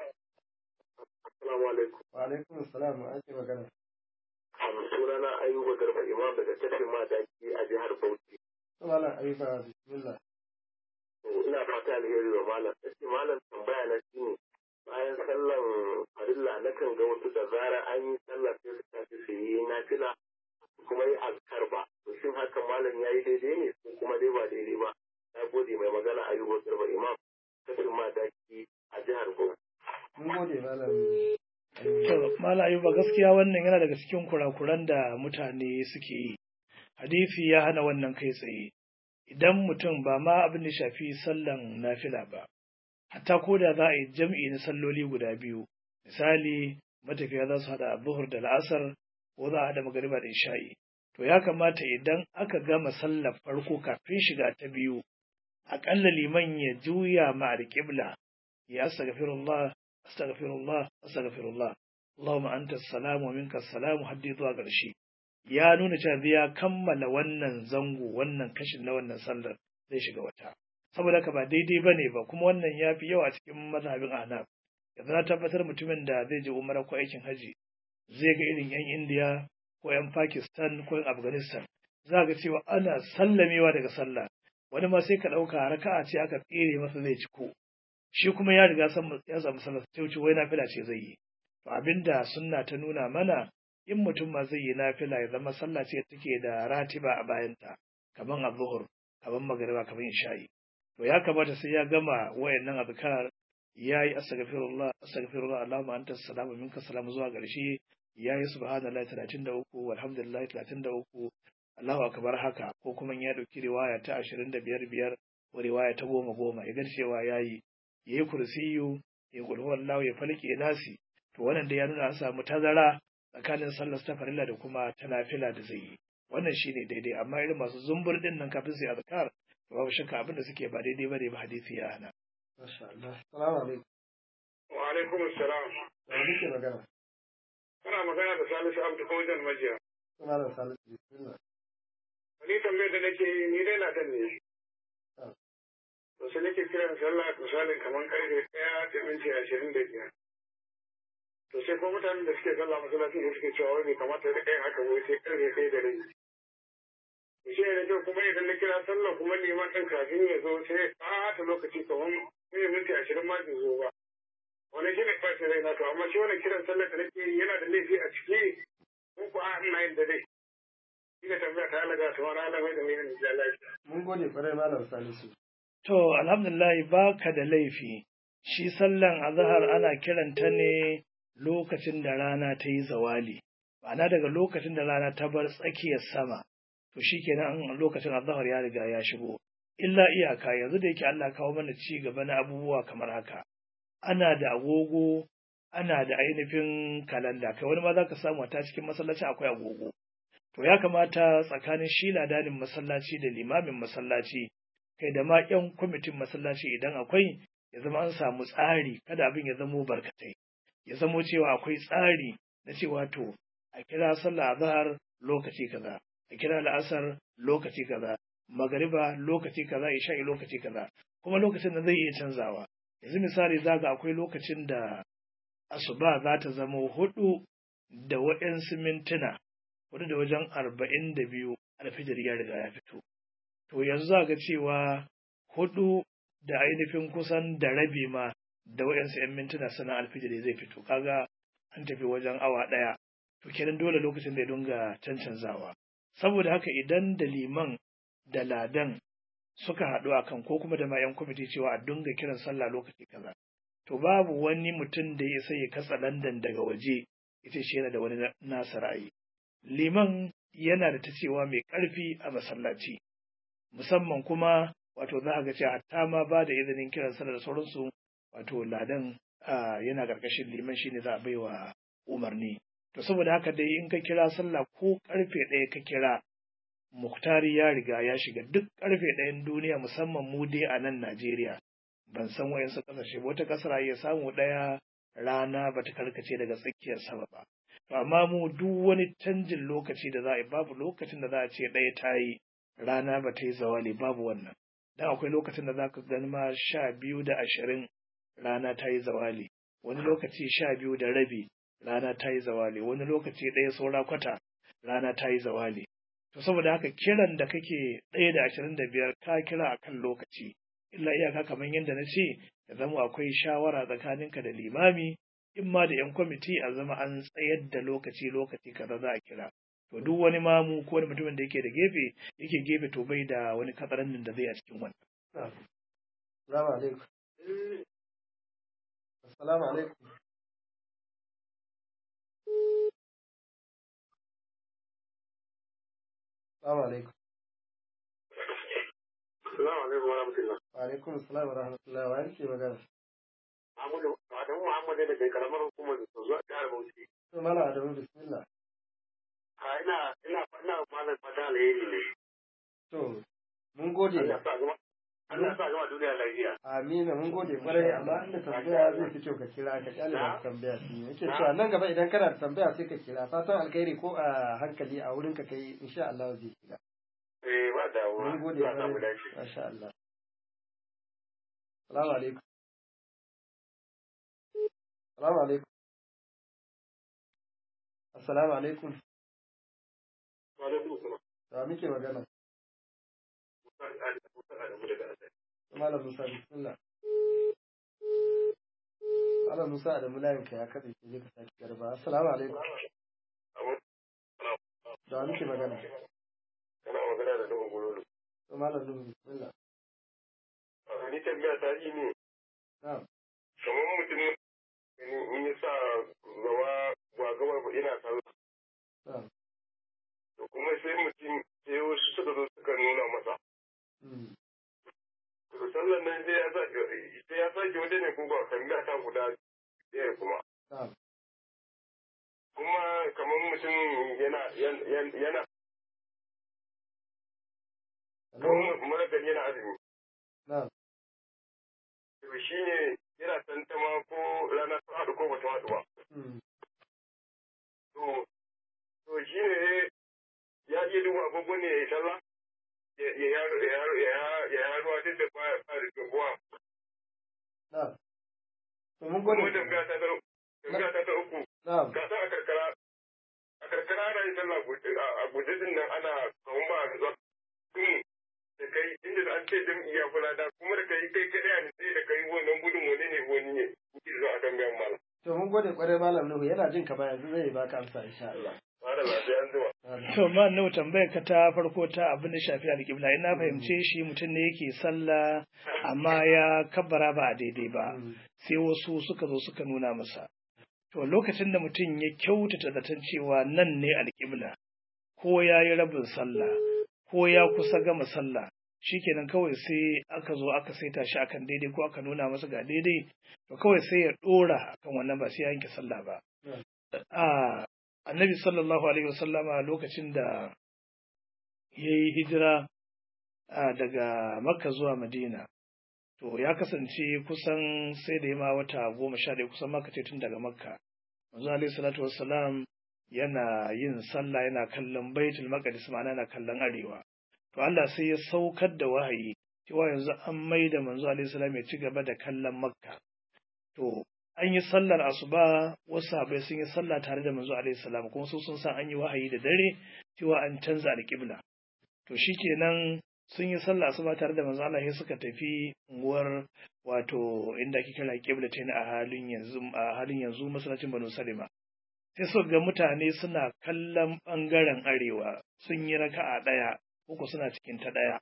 Assalamu alaikum. wa alaikum assalam an ce magana Sunana Ayuba Garba Imam daga tafin madaki a jihar Bauchi. malam ayuba bismillah Ina fata alheri wa malam. Sai malam tambaya na shi ne bayan sallan farilla na kan ga wasu da zara an yi sallah sai su tafi su yi nafila kuma yi azkar ba. To shin hakan malam ya yi daidai ne ko kuma dai ba daidai ba. Na gode mai magana Ayuba Garba Imam tafin madaki a jihar Bauchi. mun gode malam to mala ayuba gaskiya wannan yana daga cikin kurakuran da mutane suke yi hadisi ya hana wannan kai tsaye idan mutum ba ma abin da shafi sallan nafila ba hatta ko da za a yi jam'i na salloli guda biyu misali matafiya za su haɗa buhur da la'asar ko za a haɗa magariba da isha'i to ya kamata idan aka gama sallar farko kafin shiga ta biyu aƙalla liman ya juya ma alƙibla ya astaghfirullah astaghfirullah astaghfirullah Allahumma anta salamu wa minka salamu haddi zuwa ƙarshe ya nuna cewa ya kammala wannan zango wannan kashin na wannan sallar zai shiga wata saboda haka ba daidai bane ba kuma wannan ya fi yawa cikin mazhabin ahnaf yanzu na tabbatar mutumin da zai je umara ko aikin haji zai ga irin yan indiya ko yan pakistan ko yan afghanistan za ga cewa ana sallamewa daga sallah wani ma sai ka ɗauka raka'a ce aka tsere masa zai ciko shi kuma ya riga ya samu sallah ta wuce wai nafila ce zai yi to abinda sunna ta nuna mana in mutum ma zai yi nafila ya zama sallah ce take da ratiba a bayanta kaman az-zuhur kaman magriba kaman isha'i to ya kamata sai ya gama wayannan azkar yayi astaghfirullah astaghfirullah allahumma anta salamu minka salamu zuwa ƙarshe yayi subhanallahi 33 walhamdulillahi 33 Allahu akbar haka ko kuma ya dauki riwaya ta 25 biyar ko riwaya ta goma goma ya ga cewa yayi yayi kursiyu ya kulhu wallahu ya falke nasi to wannan da ya nuna an samu tazara tsakanin sallar ta farilla da kuma ta nafila da zai yi wannan shine daidai amma irin masu zumbur din nan kafin su yi azkar babu shakka abin da suke ba daidai bane ba hadisi ya hana Masha Allah. Salamu alaikum. Wa alaikum assalam. Da muke magana. Kana magana da Salisu Abdu Kojan Majiya. Suna da Salisu Bismillah. Ni tambayar da nake yi ni dai na dan ne. To sai nake kiran sallah misalin kamar karfe ɗaya da minti ashirin da biyar. To sai ko mutanen da suke sallah masallacin da suke cewa wai bai kamata da ɗayan haka wai sai karfe ɗaya da rai. To shi ne kyau kuma idan na kira sallah kuma neman ɗin kafin ya zo sai ɓata lokaci kamar sai minti ashirin ma bai zo ba. Wani shi ne ɓacin rai na to amma shi wani kiran sallah da nake yi yana da laifi a ciki ko ko a ina yin da dai. Shi ne tambaya ta alaga ta wani alamai da mai da lafiya. Mun gode kwarai Malam Salisu. To, alhamdulillah baka da laifi, shi sallan azahar ana kiranta ne lokacin da rana ta yi zawali, ma'ana daga lokacin da rana ta bar tsakiyar sama, to shi kenan lokacin azahar ya riga ya shigo. Illa iyaka yanzu da yake Allah kawo mana ci gaba na abubuwa kamar haka. Ana da agogo, ana da ainihin kalanda, kai wani ma za ka samu ta cikin masallaci akwai agogo. To ya kamata tsakanin shi ladanin masallaci da limamin masallaci kai da ma ƴan kwamitin masallaci idan akwai ya zama an samu tsari kada abin ya zamo barkatai ya zamo cewa akwai tsari na cewa to a kira sallah azhar lokaci kaza a kira la'asar lokaci kaza magariba lokaci kaza isha'i lokaci kaza kuma lokacin da zai iya canzawa yanzu misali zaga akwai lokacin da asuba za ta zama hudu da waɗansu mintuna hudu da wajen arba'in da biyu alfijir ya riga ya fito to yanzu za ga cewa hudu da ainihin kusan da rabi ma da waɗansu 'yan mintuna sana alfijiri zai fito kaga an tafi wajen awa ɗaya to kenan dole lokacin da ya dunga cancanzawa saboda haka idan da liman da ladan suka haɗu a kan ko kuma da ma 'yan kwamiti cewa a dunga kiran sallah lokaci kaza to babu wani mutum da ya sai ya katsa landan daga waje ita shi yana da wani nasa ra'ayi liman yana da ta cewa mai ƙarfi a masallaci musamman kuma wato za a ga cewa hatta ma ba da izinin kiran sallah da sauransu wato ladan yana ƙarƙashin liman shine za a bai wa umarni to saboda haka dai in ka kira sallah ko ƙarfe ɗaya ka kira muktari ya riga ya shiga duk ƙarfe ɗayan duniya musamman mu dai a nan Najeriya ban san wayansu ƙasashe ba wata ƙasar ya samu ɗaya rana ba ta karkace daga tsakiyar sama ba to amma mu duk wani canjin lokaci da za a yi babu lokacin da za a ce ɗaya ta yi rana ba ta yi zawali babu wannan dan akwai lokacin da za ka gani ma sha biyu da ashirin rana ta yi zawali wani lokaci sha biyu da rabi rana ta yi zawali wani lokaci ɗaya saura kwata rana ta yi zawali to saboda haka kiran da kake ɗaya da ashirin da biyar ka kira a kan lokaci illa iyaka kamar yadda na ce ya zama akwai shawara tsakaninka da limami in ma da yan kwamiti a zama an tsayar da lokaci lokaci kaza za a kira to duk wani mamu ko wani mutumin da yake da gefe yake gefe to bai da wani katsarannin da zai a cikin wannan Assalamu alaikum. Assalamu alaikum. Assalamu alaikum. Assalamu alaikum wa rahmatullah. Wa alaikum assalam wa rahmatullahi wa yake magana. Muhammadu Adamu Muhammadu da ke karamar hukumar da zuwa jihar Bauchi. To mala Adamu bismillah. A ina ina ina malam fata alheri ne. To mun gode. Allah sa zama Allah ya sa gama duniya lafiya. Amina mun gode kwarai amma inda tambaya zai fi kyau ka kira ka kyale da tambaya shi yake cewa nan gaba idan kana da tambaya sai ka kira fatan alkhairi ko a hankali a wurin ka kai insha Allah zai kira Eh ba damuwa. mun gode Allah ya samu kwarai dace. masha Allah Salamu alaikum Salamu alaikum Assalamu alaikum Wa alaikum salam. da muke magana Musa Adamu daga Asali. Malam Musa bismillah Malam Musa da mulayin ka ya kaɗe ke je ka sake garba assalamu alaikum da muke magana Kana magana da Nuhu Gululu. to Malam Nuhu bismillah Ni tambaya ta yi ne na'am kamar mutum in ya sa gaba ba gaba ba ina sallah. na'am To kuma sai mutum sai wasu suka zo suka nuna masa. mm, To sallan nan sai ya sake sai ya sake waje ne ko ba tambaya ta guda ɗaya kuma. na'am Kuma kamar mutum yana yana yana hello kamar mara gari yana azumi. na'am To shi ne yana tantama ko rana ta haɗu ko ba ta haɗu ba. mm, To to shi ne ya iya duba agogo ne ya yi sallah. Ya ya ya ya ya ya ya ruwa duk da ba ba da gabuwa. na'am to mun Kuma gode tambaya ta ta tambaya ta ta uku. na'am Ka san a karkara a karkara ana yin sallah guje a guje din nan ana kawun ba a zuwa. Kun da kai inda an ce jam'i ya kula da kuma da kai kai kai a sai da kai wannan gudun wani ne wani ne. Kuke zuwa a tambayan malam. to mun gode kwarai Malam Nuhu yana jin ka ba yanzu zai baka amsa insha Allah Ba da lafiya an zuwa. To ma nau tambayar ka ta farko ta abin da shafi alƙibla ina fahimce shi mutum ne yake sallah amma ya kabbara ba a daidai ba Mm, sai wasu suka zo suka nuna masa. To lokacin da mutum ya kyautata zaton cewa nan ne alƙibla ko ya yi rabin sallah ko ya kusa gama sallah shikenan kawai sai aka zo aka saita shi akan daidai ko aka nuna masa ga daidai to kawai sai ya ɗora akan wannan ba sai ya yanke sallah ba. Mm. a annabi sallallahu alaihi wasallama lokacin da ya yi hijira a daga makka zuwa madina to ya kasance kusan sai da ya ma wata goma sha ɗaya kusan maka ce tun daga makka manzo alaihi salatu wassalam yana yin sallah yana kallon baitul maqdis ma'ana yana kallon arewa to Allah sai ya saukar da wahayi cewa yanzu an maida manzo alaihi salam ya ci gaba da kallon makka to an yi sallar asuba wasu sahabbai sun yi sallah tare da manzo alaihi salam kuma su sun san an yi wahayi da dare cewa an canza alƙibla to shikenan sun yi sallah asuba tare da manzo Allah sai suka tafi unguwar wato inda ake kira ƙibla ta a halin yanzu a halin yanzu masallacin Banu Salima sai suka ga mutane suna kallon bangaren arewa sun yi raka'a ɗaya uku suna cikin ta ɗaya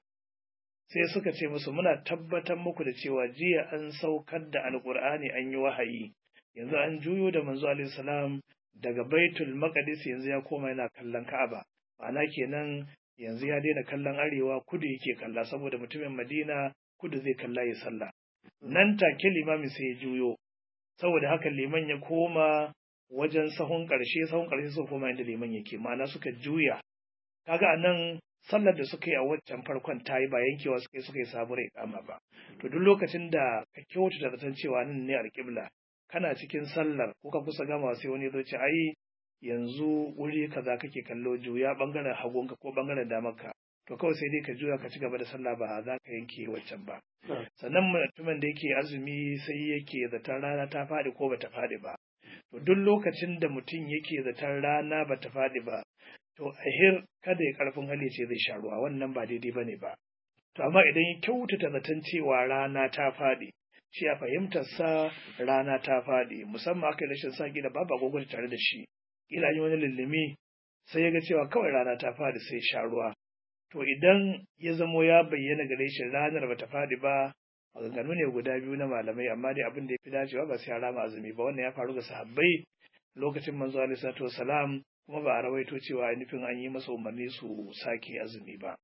sai suka ce musu muna tabbatar muku da cewa jiya an saukar da alkur'ani an yi wahayi yanzu an juyo da manzo alaihi salam daga baitul maqdis yanzu ya koma yana kallon ka'aba ma'ana kenan yanzu ya daina kallon arewa kudu yake kalla saboda mutumin madina kudu zai kalla ya sallah nan take limamin sai ya juyo saboda haka liman ya koma wajen sahun ƙarshe sahun ƙarshe suka koma inda liman yake ma'ana suka juya kaga anan sallar da suka yi a waccan farkon ta yi ba yankewa suka yi suka yi sabuwar ikama ba to duk lokacin da ka kyautata da zaton cewa nan ne alƙibla kana cikin sallar ko ka kusa gama sai wani zo ce ai yanzu wuri kaza kake kallo juya bangaren hagunka ko bangaren damarka to kawai sai dai ka juya ka ci gaba da sallah ba za ka yanke waccan ba sannan mutumin da yake azumi sai yake zaton rana ta faɗi ko bata faɗi ba to duk lokacin da mutum yake zaton rana bata faɗi ba to ahir kada ya karfin hali ce zai sha ruwa wannan ba daidai ba ne ba to amma idan ya kyautata zaton cewa rana ta faɗi shi a fahimtar sa rana ta faɗi musamman aka yi rashin sa da babu agogo tare da shi kila yi wani lullumi sai ya ga cewa kawai rana ta faɗi sai sha ruwa to idan ya zamo ya bayyana gare shi ranar bata faɗi ba maganganu ne guda biyu na malamai amma dai abin da ya fi dacewa ba sai ya rama azumi ba wannan ya faru ga sahabbai lokacin manzo alaihi salatu wasalam kuma ba a rawaito cewa nufin an yi masa umarni su sake azumi ba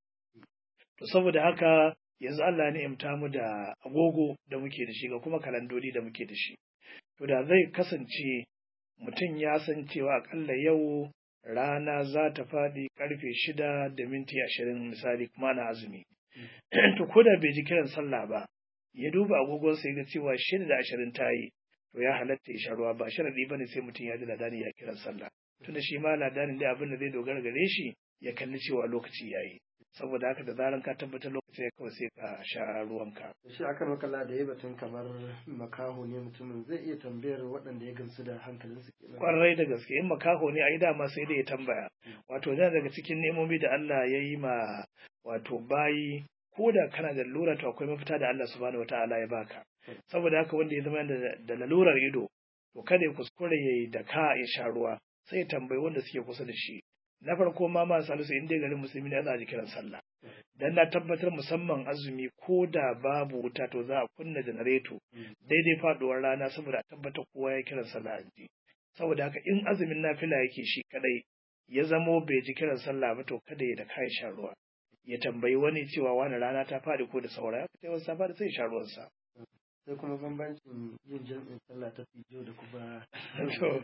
to saboda haka yanzu Allah ya ni'imta mu da agogo da muke da shi ga kuma kalandodi da muke da shi to da zai kasance mutum ya san cewa akalla yau rana za ta faɗi karfe shida da minti ashirin misali kuma na azumi to ko da bai ji kiran sallah ba ya duba agogonsa ya ga cewa shida da ashirin ta yi to ya halatta ya sha ruwa ba sharadi bane sai mutum ya ji ladani ya kiran sallah tunda shi ma ladanin dai abin da zai dogara gare shi ya kalli cewa lokaci ya yi saboda haka da zaran ka tabbatar lokaci ya kawai sai ka sha ruwanka shi akan makalla da ya batun kamar makaho ne mutumin zai iya tambayar waɗanda ya gamsu da hankalinsu kenan kwarai da gaske in makaho ne a yi dama sai dai ya tambaya wato yana daga cikin nemomi da Allah ya yi ma wato bayi ko da kana da lura to akwai mafita da Allah subhanahu wataala ya baka saboda haka wanda ya zama da lalurar ido to kada ya kuskure ya yi da ka ya sha ruwa sai ya tambayi wanda suke kusa da shi na farko ma ma salisu in dai garin musulmi ne za a ji kiran sallah dan na tabbatar musamman azumi ko da babu wuta to za a kunna janareto daidai faduwar rana saboda a tabbatar kowa ya kiran sallah a ji saboda haka in azumin nafila yake shi kadai ya zamo bai ji kiran sallah ba to kada ya da kayan sha ruwa ya tambayi wani cewa wani rana ta faɗi ko da saura ya fita wasu ta faɗi sai ya sha ruwansa sai kuma bambancin yin jam'in sallah ta fijo da kuma To,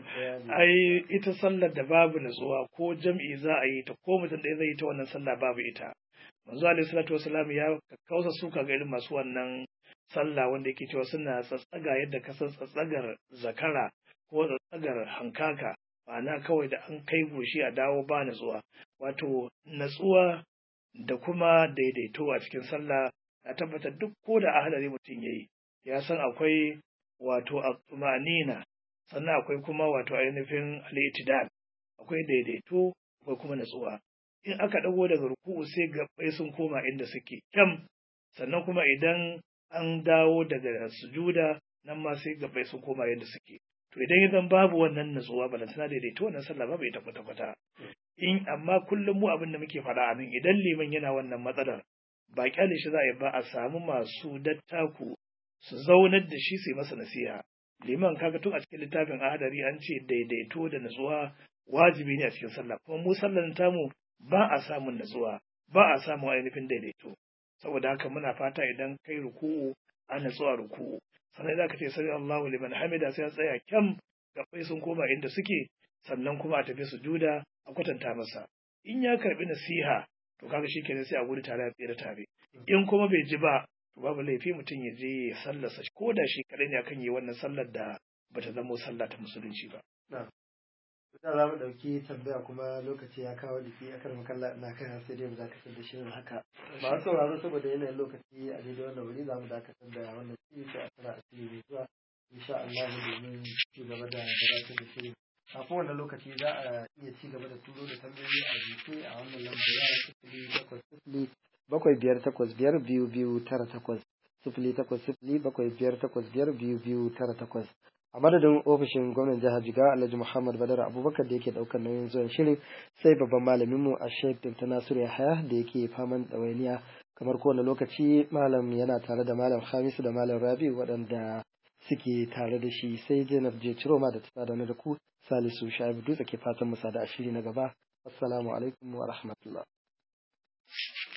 ai ita sallar da babu nutsuwa ko jam'i za a yi ta ko mutum ɗaya zai yi ta wannan sallah babu ita manzo alaihi salatu wasalam ya kausa suka ga irin masu wannan sallah wanda yake cewa suna tsatsaga yadda ka san tsatsagar zakara ko tsatsagar hankaka ma'ana kawai da an kai goshi a dawo ba natsuwa wato natsuwa da kuma daidaito a cikin sallah na tabbatar duk ko da ahalari mutum yayi ya san akwai wato tumanina sannan akwai kuma wato ainihin al akwai daidaito akwai kuma natsuwa in aka dago daga ruku'u sai gabbai sun koma inda suke kyam sannan kuma idan an dawo daga sujuda nan ma sai gabbai sun koma yadda suke to idan idan babu wannan natsuwa balantana daidaito wannan sallah babu ita kwata kwata in amma kullum mu abin da muke faɗa a nan idan liman yana wannan matsalar ba kyale shi za a yi ba a samu masu dattaku su zaunar da shi su yi masa nasiha liman kaga tun a cikin littafin ahadari an ce daidaito da natsuwa wajibi ne a cikin sallah kuma mu sallar tamu ba a samun natsuwa ba a samun ainihin daidaito saboda haka muna fata idan kai ruku'u a natsuwa ruku'u sannan idan ka ce sami Allahu liman hamida sai ya tsaya kyam gabbai sun koma inda suke sannan kuma a tafi sujuda a kwatanta masa in ya karbi nasiha to kaga shi kenan sai a gudu tare a tsere tare in kuma bai ji ba to babu laifi mutum ya je ya sallarsa ko da shi kadai ne akan yi wannan sallar da bata zama sallah ta musulunci ba da za mu ɗauki tambaya kuma lokaci ya kawo jiki a kan makalla ina kai sai dai mu dakatar da shirin haka ba sauraro saboda yanayin lokaci a daidai wannan wuri za mu dakatar da wannan shiri sai a tsara a shiri mai zuwa insha Allah domin ci gaba da gabatar da shirin a kowane lokaci za a iya ci gaba da turo da tambayoyi a jiki a wannan lambar yara sifili takwas sifili bakwai biyar takwas biyar biyu biyu tara takwas sifili takwas sifili bakwai biyar takwas biyar biyu biyu tara takwas a madadin ofishin gwamnan jihar jiga alhaji muhammad badar abubakar da yake daukar nauyin zuwan shirin sai babban malaminmu a sheikh dr nasiru yahaya da yake faman ɗawainiya kamar kowane lokaci malam yana tare da malam hamisu da malam rabi waɗanda suke tare da shi sai zainab je ciroma da ta da ku salisu shaibu dutse ke fatan musa da ashiri na gaba assalamu alaikum wa rahmatullah